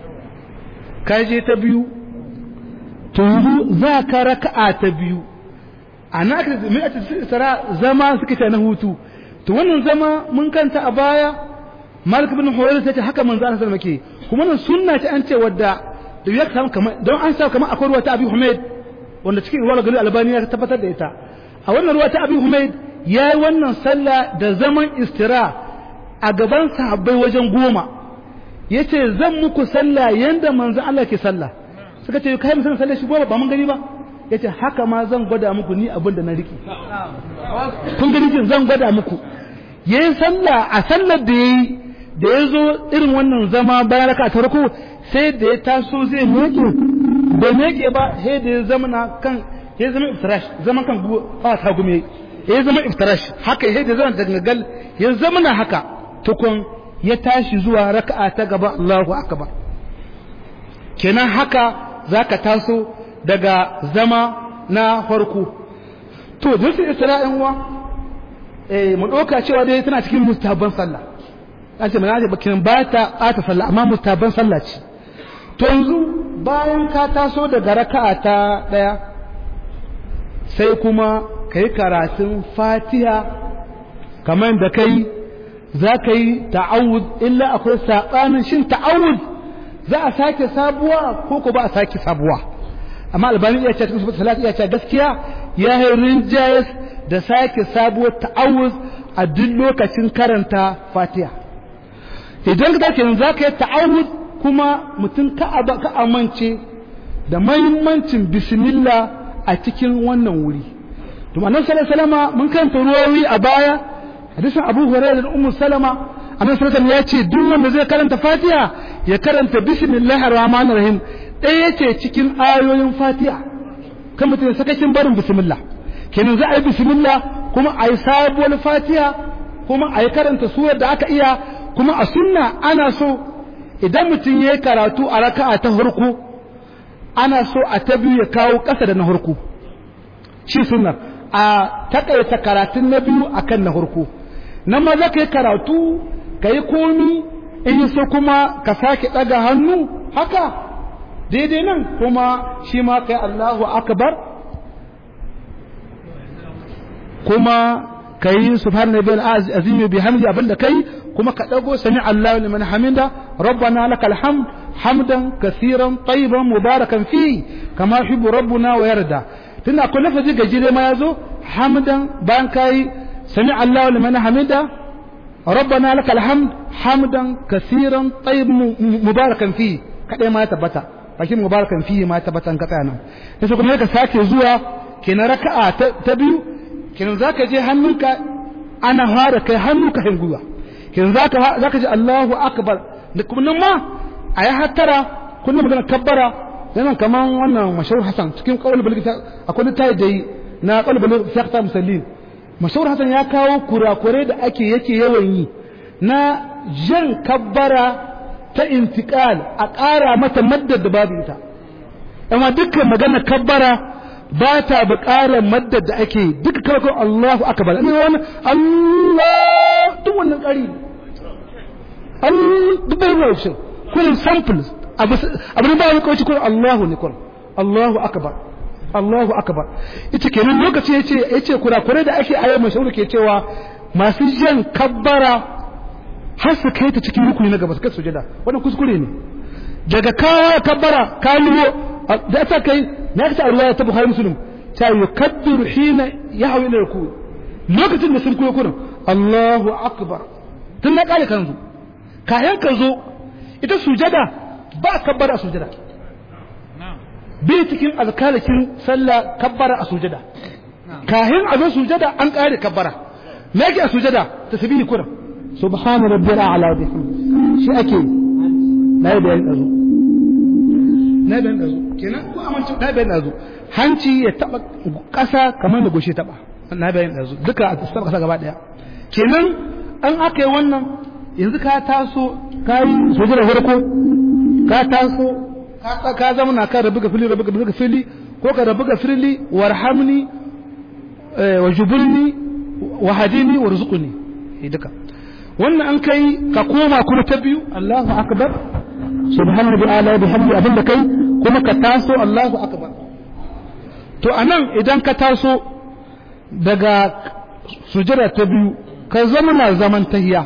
ka je ta biyu to yanzu za ka raka'a ta biyu a na aka mai a tsara zama suka ce na hutu to wannan zama mun kanta a baya malik bin hurairah ta ce haka manzo Allah sallallahu alaihi kuma nan sunna ce an ce wadda da ya samu kamar don an samu kamar akwai ruwa ta abi humaid wanda cikin ruwa gari albani ya tabbatar da ita a wannan ruwa ta abi humaid ya yi wannan sallah da zaman istira a gaban sahabbai wajen goma ya ce zan muku sallah yadda manzan Allah ke sallah suka ce kai musamman sallah shi goma ba mun gani ba ya ce haka ma zan gwada muku ni abin da na riƙe kun gani jin zan gwada muku ya yi sallah a sallar da ya yi da ya zo irin wannan zama bayan raka ta rako sai da ya taso zai meke bai meke ba sai da ya zama na kan ya zama iftirash zaman kan a ta gume ya zama iftirash haka ya da zama dangal ya zama na haka tukun ya tashi zuwa raka'a ta gaba Allahu akbar kenan haka zaka taso daga zama na farko to duk isra'in wa eh mu doka cewa dai tana cikin mustahabban sallah an ce mana bakin ba ta bata sallah amma mustahabban sallah ce to yanzu bayan ka taso daga raka'a ta daya sai kuma kai karatun Fatiha kamar da kai za ka yi ta'awud illa akwai saɓanin shin ta'awud za a sake sabuwa ko ko ba a sake sabuwa amma albani iya ce cikin sifatu salati iya ce gaskiya ya yi rinjayes da sake sabuwar ta'awud a duk lokacin karanta fatiha idan ka kenan za ka yi ta'awud kuma mutum ka amince da mahimmancin bismillah a cikin wannan wuri to annabi sallallahu alaihi wasallam mun karanta ruwayoyi a baya hadisin abu hurairah da ummu salama annabi sallallahu ya ce duk wanda zai karanta fatiha ya karanta bismillahir rahmanir rahim ɗaya yace cikin ayoyin fatiha kan mutum sakakin barin bismillah kenan za a yi bismillah kuma a yi sabuwar fatiha kuma a yi karanta surar da aka iya kuma a sunna ana so idan mutum ya yi karatu a raka'a ta farko ana so a ta biyu ya kawo ƙasa da na farko shi sunna a takaita karatun na biyu akan na farko nan ma za ka yi karatu ka yi komi in yi so kuma ka sake ɗaga hannu haka daidai nan kuma shi ma kai Allahu akbar kuma ka yi subhanahu bil azimi bi hamdi abinda kai kuma ka dago sami Allahu liman hamida rabbana lakal hamd hamdan kaseeran tayyiban mubarakan fi kama yuhibbu rabbuna wa yarda tunda akwai lafazi gajire ma yazo hamdan bayan kai sami Allahu liman hamida rabbana lakal hamd hamdan kaseeran tayyiban mubarakan fi kadai ma ya tabbata bakin mubarakan fi ma ya tabbata an ka tsaya nan sai kuma ka sake zuwa kenan raka'a ta biyu kenan zaka je hannunka ana fara kai hannu ka hinguwa kenan zaka zaka ji Allahu akbar da kuma nan ma ayi hattara kullum magana kabbara yana kaman wannan mashhur Hassan cikin qaul balgita akwai tayi da na qaul balgita sakta musallin mashhur Hassan ya kawo kurakure da ake yake yawan yi na jan kabbara ta intiqal a ƙara mata maddar da babu ita amma dukkan magana kabbara ba ta buƙarar maddar da ake duka kawai Allahu akbar ne wani Allah duk wannan ƙari Allah duk bai ruwa shi kullum samples abu ba wani kawai kullum Allahu ne kullum Allahu akbar Allahu akbar ita kenan lokaci yace yace kurakurai da ake ayyar mashahuru ke cewa masu jan kabbara har su kai ta cikin rukuni na gaba su kai sujada wannan kuskure ne daga kawo kabbara kawo da ta kai na ta ruwaya ta Bukhari Muslim ta yukabbiru hina yahwi ila ruku lokacin da sun koyo kurin Allahu akbar tun na kare kanzu kayan ka zo ita sujada ba kabbara a sujada bai cikin azkarakin sallah kabbara a sujada kayan a zo sujada an kare kabbara me yake a sujada tasbihi kurin subhana rabbil a'la wa bihamdihi shi ake na yi bayan dazu na bayan dazu kenan ko amince na bayan dazu hanci ya taba kasa kamar da goshe taba na bayan dazu duka a taba kasa gaba daya kenan an aka yi wannan yanzu ka taso ka yi sojira farko ka taso ka zama na kan rabu ga fili rabu ga fili ko ka rabu ga fili warhamni wa jubulni wa hadini warzuqni duka wannan an kai ka koma kuma ta biyu Allahu akbar subhanahu wa ta'ala bihamdi abinda kai kuma ka taso Allahu akbar to anan idan ka taso daga sujada ta biyu ka zama na zaman tahiya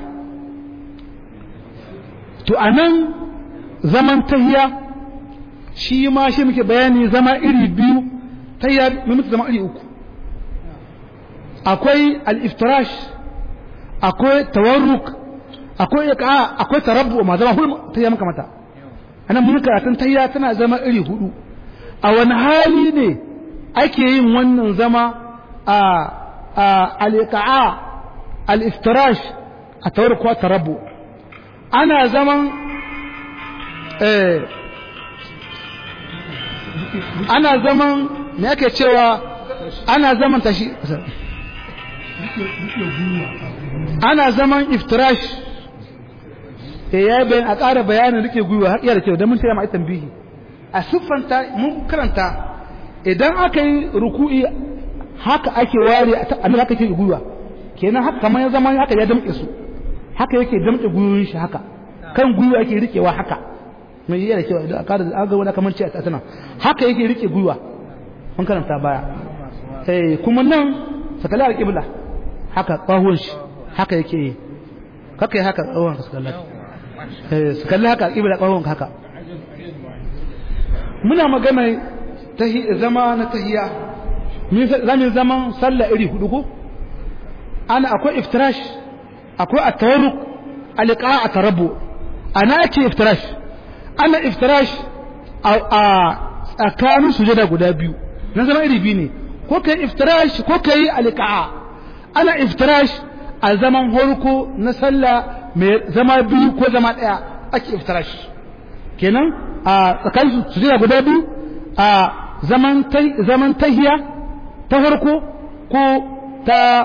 to anan zaman tahiya shi ma shi muke bayani zama iri biyu tahiya muke zama iri uku akwai al-iftirash akwai tawarruk akwai iqa akwai tarabbu ma zama hulma tahiya maka mata anan mun karatun tahiya tana zama iri hudu a wani hali ne ake yin wannan zama a al-iqa al-iftirash a tawarruk ko tarabbu ana zaman eh ana zaman me ake cewa ana zaman tashi ana zaman iftirash da ya bayan a ƙara bayanin rike gwiwa har iya da kyau don mun taya ma'aitan bihi a siffanta mun karanta idan aka yi ruku'i haka ake ware a nan haka ke gwiwa kenan haka kamar ya zama haka ya damƙe su haka yake damƙe gwiwoyin shi haka kan gwiwa yake rikewa haka mai iya da kyau idan a ƙara aga wani kamar ce a tana haka yake rike gwiwa mun karanta baya eh kuma nan sakala al-qibla haka ƙahon shi haka yake yi kaka yi haka ƙahon ka sakalla su kalli haka ƙibla ƙahon haka muna magana zama na tahiya zamin zaman sallah iri hudu ko ana akwai iftirash akwai at-tawarruk alqa at-tarabbu ana ake iftirash ana iftirash a tsakanin sujada guda biyu na zama iri biyu ne ko kai iftirash ko kai alqa ana iftirash a zaman horko na sallah mai zama biyu ko zama daya ake iftirash kenan a tsakanin sujada guda biyu a zaman zaman tahiya ta farko ko ta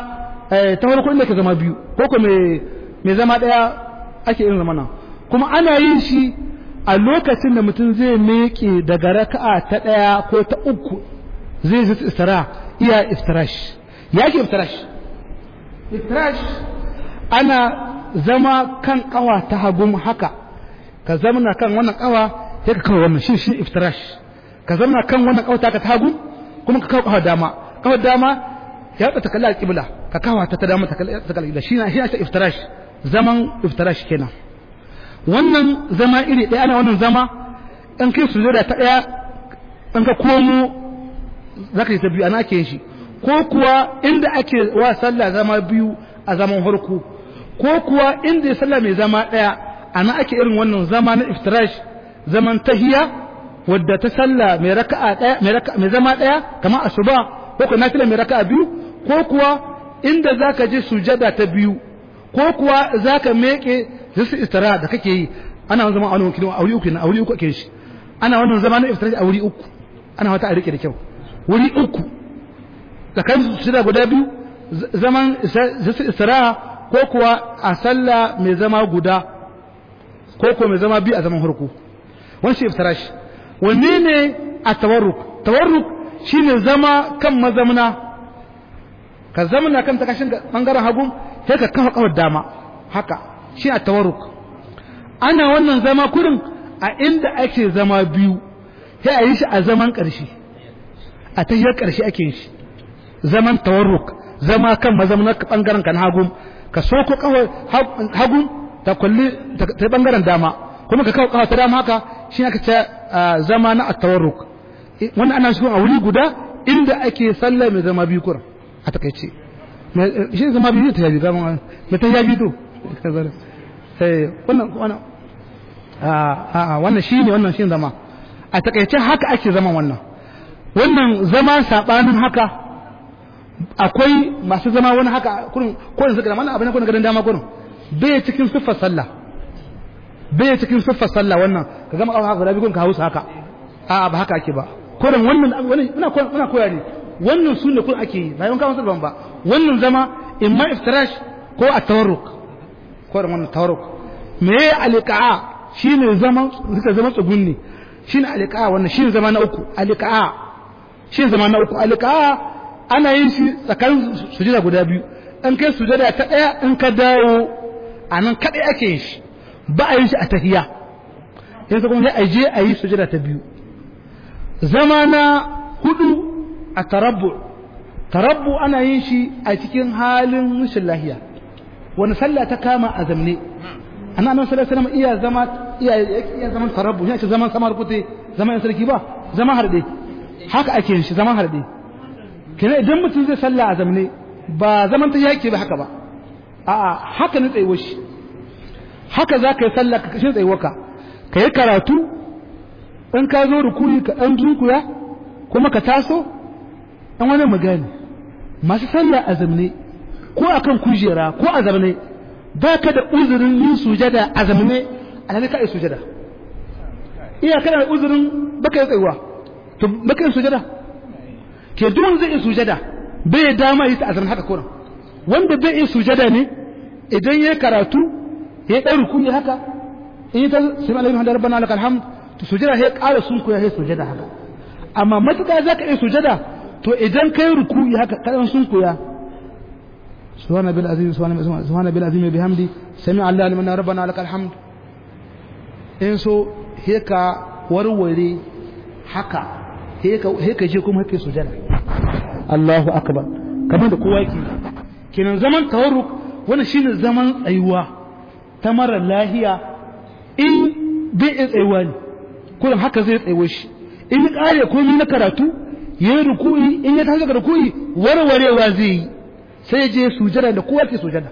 ta farko inda ke zama biyu ko ko mai zama daya ake irin zamana kuma ana yin shi a lokacin da mutum zai meke daga raka'a ta daya ko ta uku zai zai istira iya iftirash ya ke iftirash iftirash ana zama kan kawa ta hagun haka ka zamana kan wannan kawa sai ka kawo wannan shi shi iftirash ka zamana kan wannan kawa ta ka ta hagun kuma ka kawo kawa dama kawa dama ya ta kalla alqibla ka kawo ta ta dama ta kalla alqibla shi na shi ta iftirash zaman iftirash kenan wannan zama iri ɗaya ana wannan zama in kai sujada ta ɗaya in ka komo zaka yi ta biyu ana ake yin shi ko kuwa inda ake wa sallah zama biyu a zaman harko ko kuwa inda ya sallah mai zama ɗaya ana ake irin wannan zama na iftirash zaman tahiya wadda ta sallah mai raka'a ɗaya mai raka'a mai zama ɗaya kamar asuba ko ko nafila mai raka'a biyu ko kuwa inda zaka je sujada ta biyu ko kuwa zaka meke zasu istira da kake yi ana wannan zama a wani kilo a wuri uku na a wuri uku ake shi ana wannan zama na iftirash a wuri uku ana wata a rike da kyau wuri uku tsakanin shida guda biyu zaman istiraha ko kuwa a sallah mai zama guda ko kuwa mai zama biyu a zaman harko wani shi iftirash wanne ne a tawarruk tawarruk shine zama kan mazamna ka zamana kan takashin bangaren hagu sai ka kafa kawar dama haka shi a tawarruk ana wannan zama kurin a inda ake zama biyu sai a yi shi a zaman ƙarshe a tahiyar ƙarshe ake yin shi zaman tawarruk zama kan mazamna bangaren kan hagu ka soko kawai hagu ta kulli ta bangaren dama kuma ka kawo kawai ta dama haka shi aka ce zama na at-tawarruk wannan ana shi a wuri guda inda ake sallah mai zama biyu kuran a takaice shi zama biyu ta yabi zama mai ta yabi to wannan wannan a wannan shi ne wannan shi zama a takaice haka ake zama wannan wannan zama sabanin haka akwai masu zama wani haka kurin kurin suka mana abin kurin gadan dama kurin bai cikin siffar sallah bai cikin siffar sallah wannan ka gama kawo haka da bi ka hausa haka a ba haka ake ba kurin wannan muna muna koya ne wannan sunne kun ake yi bayan kawo sallah ba wannan zama imma iftirash ko at-tawarruk kurin wannan tawarruk me alqa'a shine zaman suka zama tsugunni shine alqa'a wannan shine zama na uku alqa'a shine zama na uku alqa'a ana yin shi tsakanin sujada guda biyu in kai sujada ta ɗaya in ka dawo a nan kaɗai ake yin shi ba a yin shi a tahiya in ka kuma sai a je a yi sujada ta biyu zama na hudu a tarabbu tarabbu ana yin shi a cikin halin rashin lahiya wani sallah ta kama a zamne ana nan sallallahu alaihi wasallam iya zama iya iya zaman tarabbu ya ce zaman samar kute zaman sarki ba zaman harde haka ake yin shi zaman harde kenan idan mutum zai salla a zamne ba zaman ta yake ba haka ba a'a haka ne tsayuwar shi haka za ka yi sallah ka kashin tsayuwarka ka yi karatu in ka zo rukuni ka ɗan dunkuya kuma ka taso ɗan wani magani masu sallah a zamne ko akan kujera ko a zamne ba ka da uzurin yin sujada a zamne a nan ka yi sujada iya kana da uzurin baka yi tsayuwa to baka yi sujada ke duk wanda zai iya sujada bai dama yi ta azamin haka kuran wanda bai iya sujada ne idan ya karatu ya ɗan rukuni haka in yi ta sami alaihi hamdu rabbana lakal hamd to sujada ya ƙara sun koya ya sujada haka amma matuƙa za ka iya sujada to idan kai rukuni haka kaɗan sun koya subhana bil azim subhana bil azim bihamdi sami allah liman rabbana lakal hamd in so he ka warware haka he ka je kuma hake sujada Allahu akbar kamar da kowa yake kenan zaman tawarruk wannan shine zaman tsayuwa ta mara lahiya in bai iya tsayuwa ne kullum haka zai tsayuwa shi in ya kare komai na karatu ya yi ruku'i in ya tashi daga ruku'i warwarewa zai yi sai ya je sujada da kowa ke sujada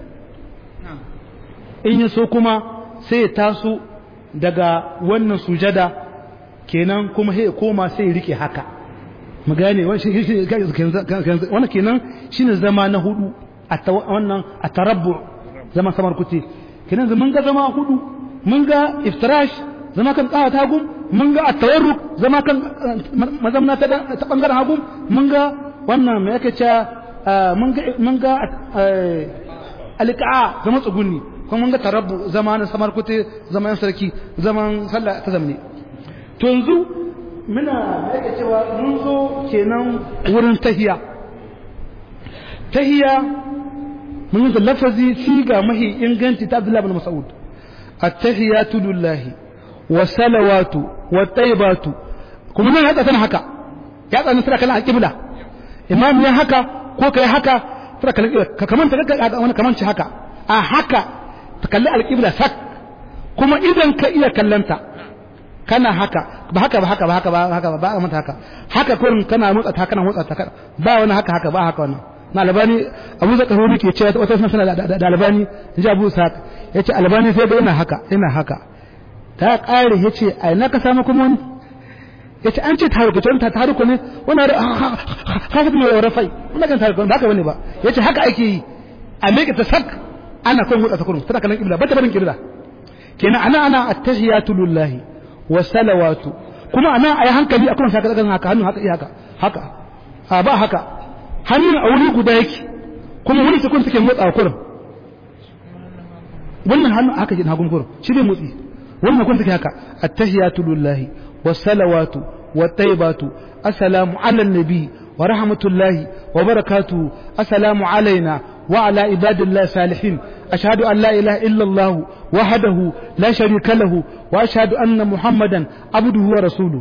in ya so kuma sai ya taso daga wannan sujada kenan kuma sai ya koma sai ya rike haka mu gane wannan kenan shine zama na hudu a wannan a tarabbu zama samar kuti kenan mun ga zama hudu mun ga iftirash zama kan kawa ta gum mun ga at-tawarruk zama kan mazamna ta ta bangaren hagu mun ga wannan me yake cewa mun ga alƙa'a zama tsugunni kuma mun ga tarabbu zama na samar kute zaman sarki zaman sallah ta zamne to yanzu muna yake cewa mun zo kenan wurin tahiya tahiya mun yi lafazi siga mahi inganci ta Abdullah bin Mas'ud at-tahiyatu lillahi wa salawatu wa tayyibatu kuma nan haka tana haka ya tsani tana kallon alƙibla imam ya haka ko kai haka tana kallon ka kamanta ka wani kamanci haka a haka ta kalli alƙibla sak kuma idan ka iya kallanta kana haka ba haka ba haka ba haka ba haka ba ba mata haka haka kurin kana motsa ta kana motsa ta ba wani haka haka ba haka wannan na albani abu zaka rubi ke cewa wata sana da albani ji abu sa yace albani sai da ina haka ina haka ta kare yace ai na ka samu kuma wani yace an ce taruku to ta taruku ne wannan hafa ne rafai wannan kan taruku ba haka bane ba yace haka ake yi a meke ta sak ana kon motsa ta kurum tana kallon kibla ba ta barin kibla kenan ana ana attahiyatu lillahi wa salawatu kuma ana ayi hankali akan saka daga haka hannu haka haka haka a ba haka hannun a wuri guda yake kuma wani sekund take motsa kurum wannan hannu haka jin hagun kurum shi bai motsi wannan kun take haka attahiyatu lillahi wa salawatu wa tayyibatu assalamu ala nabi wa rahmatullahi wa barakatuhu assalamu alaina وعلى عباد الله الصالحين أشهد أن لا إله إلا الله وحده لا شريك له وأشهد أن محمدا عبده ورسوله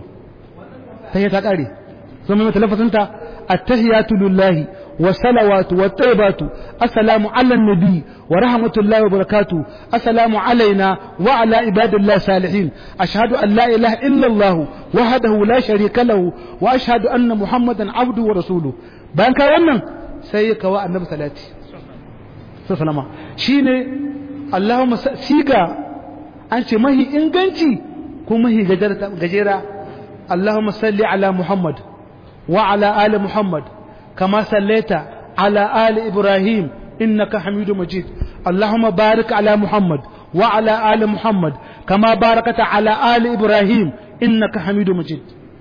هي تقاري ثم متلفظ أنت التحيات لله والصلوات والطيبات السلام على النبي ورحمة الله وبركاته السلام علينا وعلى عباد الله الصالحين أشهد أن لا إله إلا الله وحده لا شريك له وأشهد أن محمدا عبده ورسوله بان كان سيكوا النبي صلى الله عليه وسلم sallama shine Allahumma siga an ce mahi inganci ko mahi gajera Allahumma salli ala Muhammad wa ala ali Muhammad kama sallaita ala ali Ibrahim innaka Hamidum Majid Allahumma barik ala Muhammad wa ala ali Muhammad kama barakata ala ali Ibrahim innaka Hamidum Majid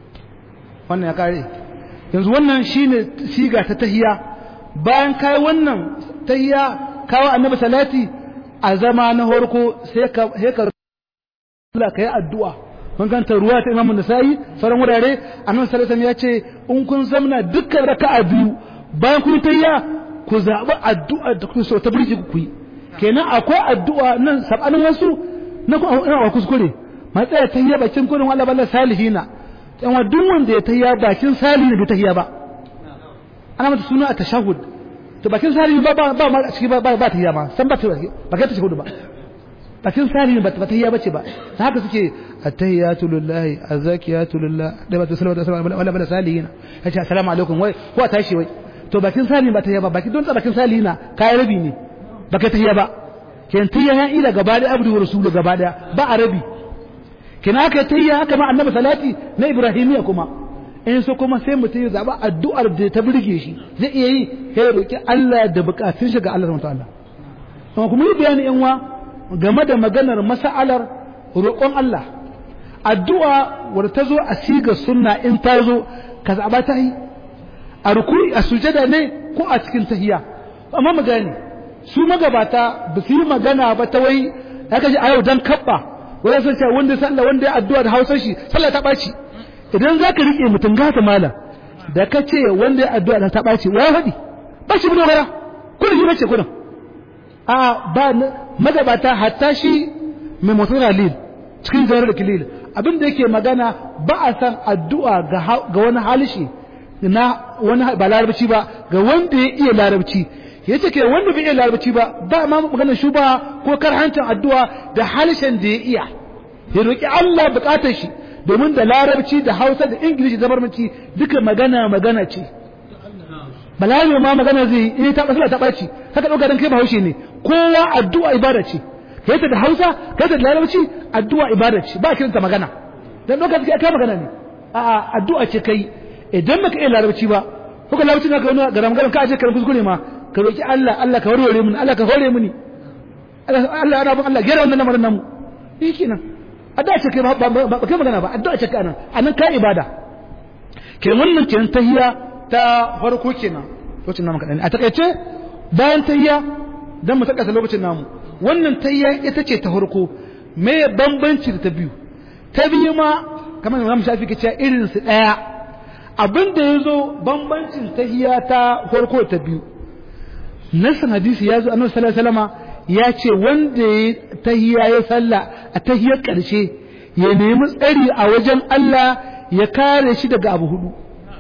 wannan ya kare yanzu wannan shine siga ta tahiya bayan kai wannan tahiya kawo annabi salati a zama na horko sai ka sai ka Allah kai addu'a mun ganta ruwa ta Imam Nasa'i sauran wurare annabi sallallahu alaihi ya ce in kun zamna dukkan raka'a biyu bayan kun tayya ku zabi addu'a da kuke so ta burge ku yi kenan akwai addu'a nan sabanin wasu na ku ina kuskure matsaya tayya bakin kurin Allah balla salihina dan duk wanda ya tayya bakin salihin bai tayya ba ana mata suna a tashahhud to bakin sari ba ba ba a ciki ba ba ta hiya ma san ba ta ba ka ta hudu ba bakin sari ba ta hiya bace ba ta haka suke attahiyatu lillahi azakiyatu lillah da ba ta salama da salama wala bala salihina yace assalamu alaikum wai ko tashi wai to bakin sari ba ta hiya ba baki don ta bakin salihina kai rabi ne baka ta hiya ba ken tiya ya ila gaba da abdu rasulu gaba da ba a rabi kina aka tiya haka ma annabi salati na ibrahimiya kuma in so kuma sai mutum ya zaba addu'ar da ta burge shi zai iya yi sai ya roki Allah da bukatun shi ga Allah subhanahu wataala amma kuma yi bayani yan wa game da maganar mas'alar roƙon Allah addu'a wadda ta zo a siga sunna in ta zo ka zaba ta yi a rukui a sujada ne ko a cikin tahiya amma mu gane su magabata ba su yi magana ba ta wai ya kaji a yau dan kabba wanda sun ce wanda sallah wanda ya addu'a da hausar shi sallah ta ɓaci idan za ka riƙe mutum gata mala da ka ce wanda ya addu'a da ta ɓaci wa faɗi ba shi bude gara kudin shi bace kudin a ba magabata hatta shi mai mutum lil cikin jarar da kilil abin da yake magana ba a san addu'a ga wani halishi na wani ba larabci ba ga wanda ya iya larabci ya ce ke wanda bai iya larabci ba ba ma maganar shuba ko karhancin addu'a da halishin da ya iya ya roƙi Allah buƙatar shi domin da larabci da hausa da ingilishi da barmanci duka magana magana ce balarabe ma magana zai yi ta ɓasila ta ɓaci haka ɗauka don kai ba haushe ne kowa addu'a ibada ce kai ta da hausa kai ta da larabci addu'a ibada ce ba kiranta magana don ɗauka suke kai magana ne a'a addu'a ce kai idan baka iya larabci ba ko ka larabci na ka wani garam garam ka aje ka kuskure ma ka roki Allah Allah ka warware mini Allah ka hore mini Allah ana bin Allah gera wannan lamarin namu shi kenan addu'a ce kai ba kai magana ba addu'a ce kai anan anan kai ibada ke wannan kenan tahiyya ta farko kenan lokacin namu kaɗan a takaice bayan tayya dan mu takasa lokacin namu wannan tayya ita ce ta farko me bambanci da ta biyu ta biyu ma kamar da zamu shafi kace irin su daya abin da yazo bambancin tahiyya ta farko ta biyu nasan hadisi yazo annabi sallallahu alaihi wasallama ya ce wanda ya tahiyya ya salla a tahiyyar karshe ya nemi tsari a wajen Allah ya kare shi daga abu hudu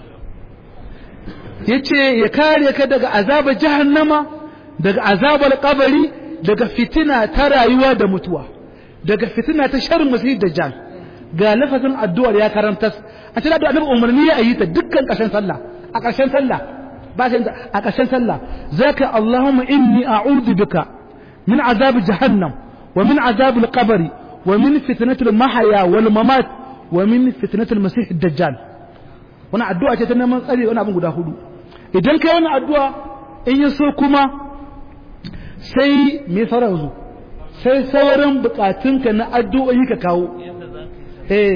yace ya kare ka daga azabar jahannama daga azabar kabari daga fitina ta rayuwa da mutuwa daga fitina ta sharrin masih dajjal ga lafazin addu'ar ya karanta a cikin addu'a annabi umarni ya yi ta dukkan ƙarshen sallah a ƙarshen sallah ba shi a ƙarshen sallah zaka Allahumma inni a'udhu bika min azab jahannam wa min azab al-qabr wa min fitnati al-mahya wal mamat wa min fitnati al-masih dajjal wannan addu'a ce ta neman tsari wannan abin guda hudu idan kai wannan addu'a in ya so kuma sai me fara yanzu sai sauran bukatunka na addu'o'i ka kawo eh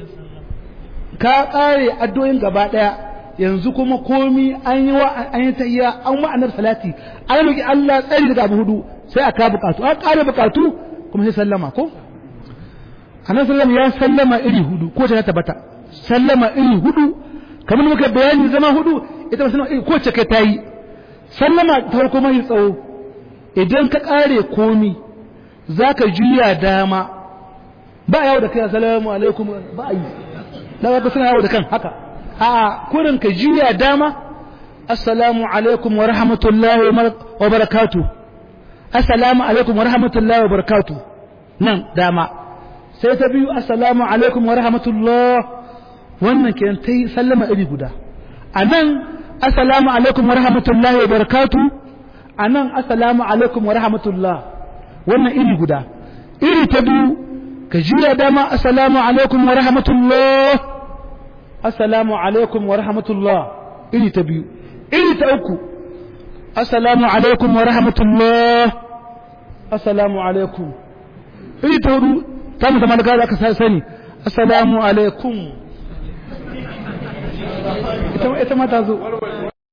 ka kare addu'o'in gaba daya yanzu kuma komi an yi wa an yi tahiyya an wa annabi salati an roki Allah tsari daga abu hudu sai aka bukatu an kare bukatu kuma sai sallama ko annabi sallama ya sallama iri hudu ko ta tabbata sallama iri hudu kamar muka bayani zama hudu ita ba sallama iri ko ce kai tayi sallama ta farko mai tsawo idan ka kare komi zaka juya dama ba yawo da kai assalamu alaikum ba yi da ba suna yawo da kan haka a kurin ka juya dama assalamu alaikum wa rahmatullahi wa barakatuh assalamu alaikum wa rahmatullahi wa barakatuh nan dama sai ta biyu assalamu alaikum wa rahmatullah wannan kenan tai sallama iri guda anan assalamu alaikum wa rahmatullahi wa barakatuh anan assalamu alaikum wa rahmatullah wannan iri guda iri ta biyu ka juya dama assalamu alaikum wa rahmatullah assalamu alaikum wa rahmatullah iri ta biyu iri ta uku assalamu alaikum wa rahmatullah assalamu alaikum iri ta hudu ta mu zama da aka sani assalamu alaikum ita ma ta zo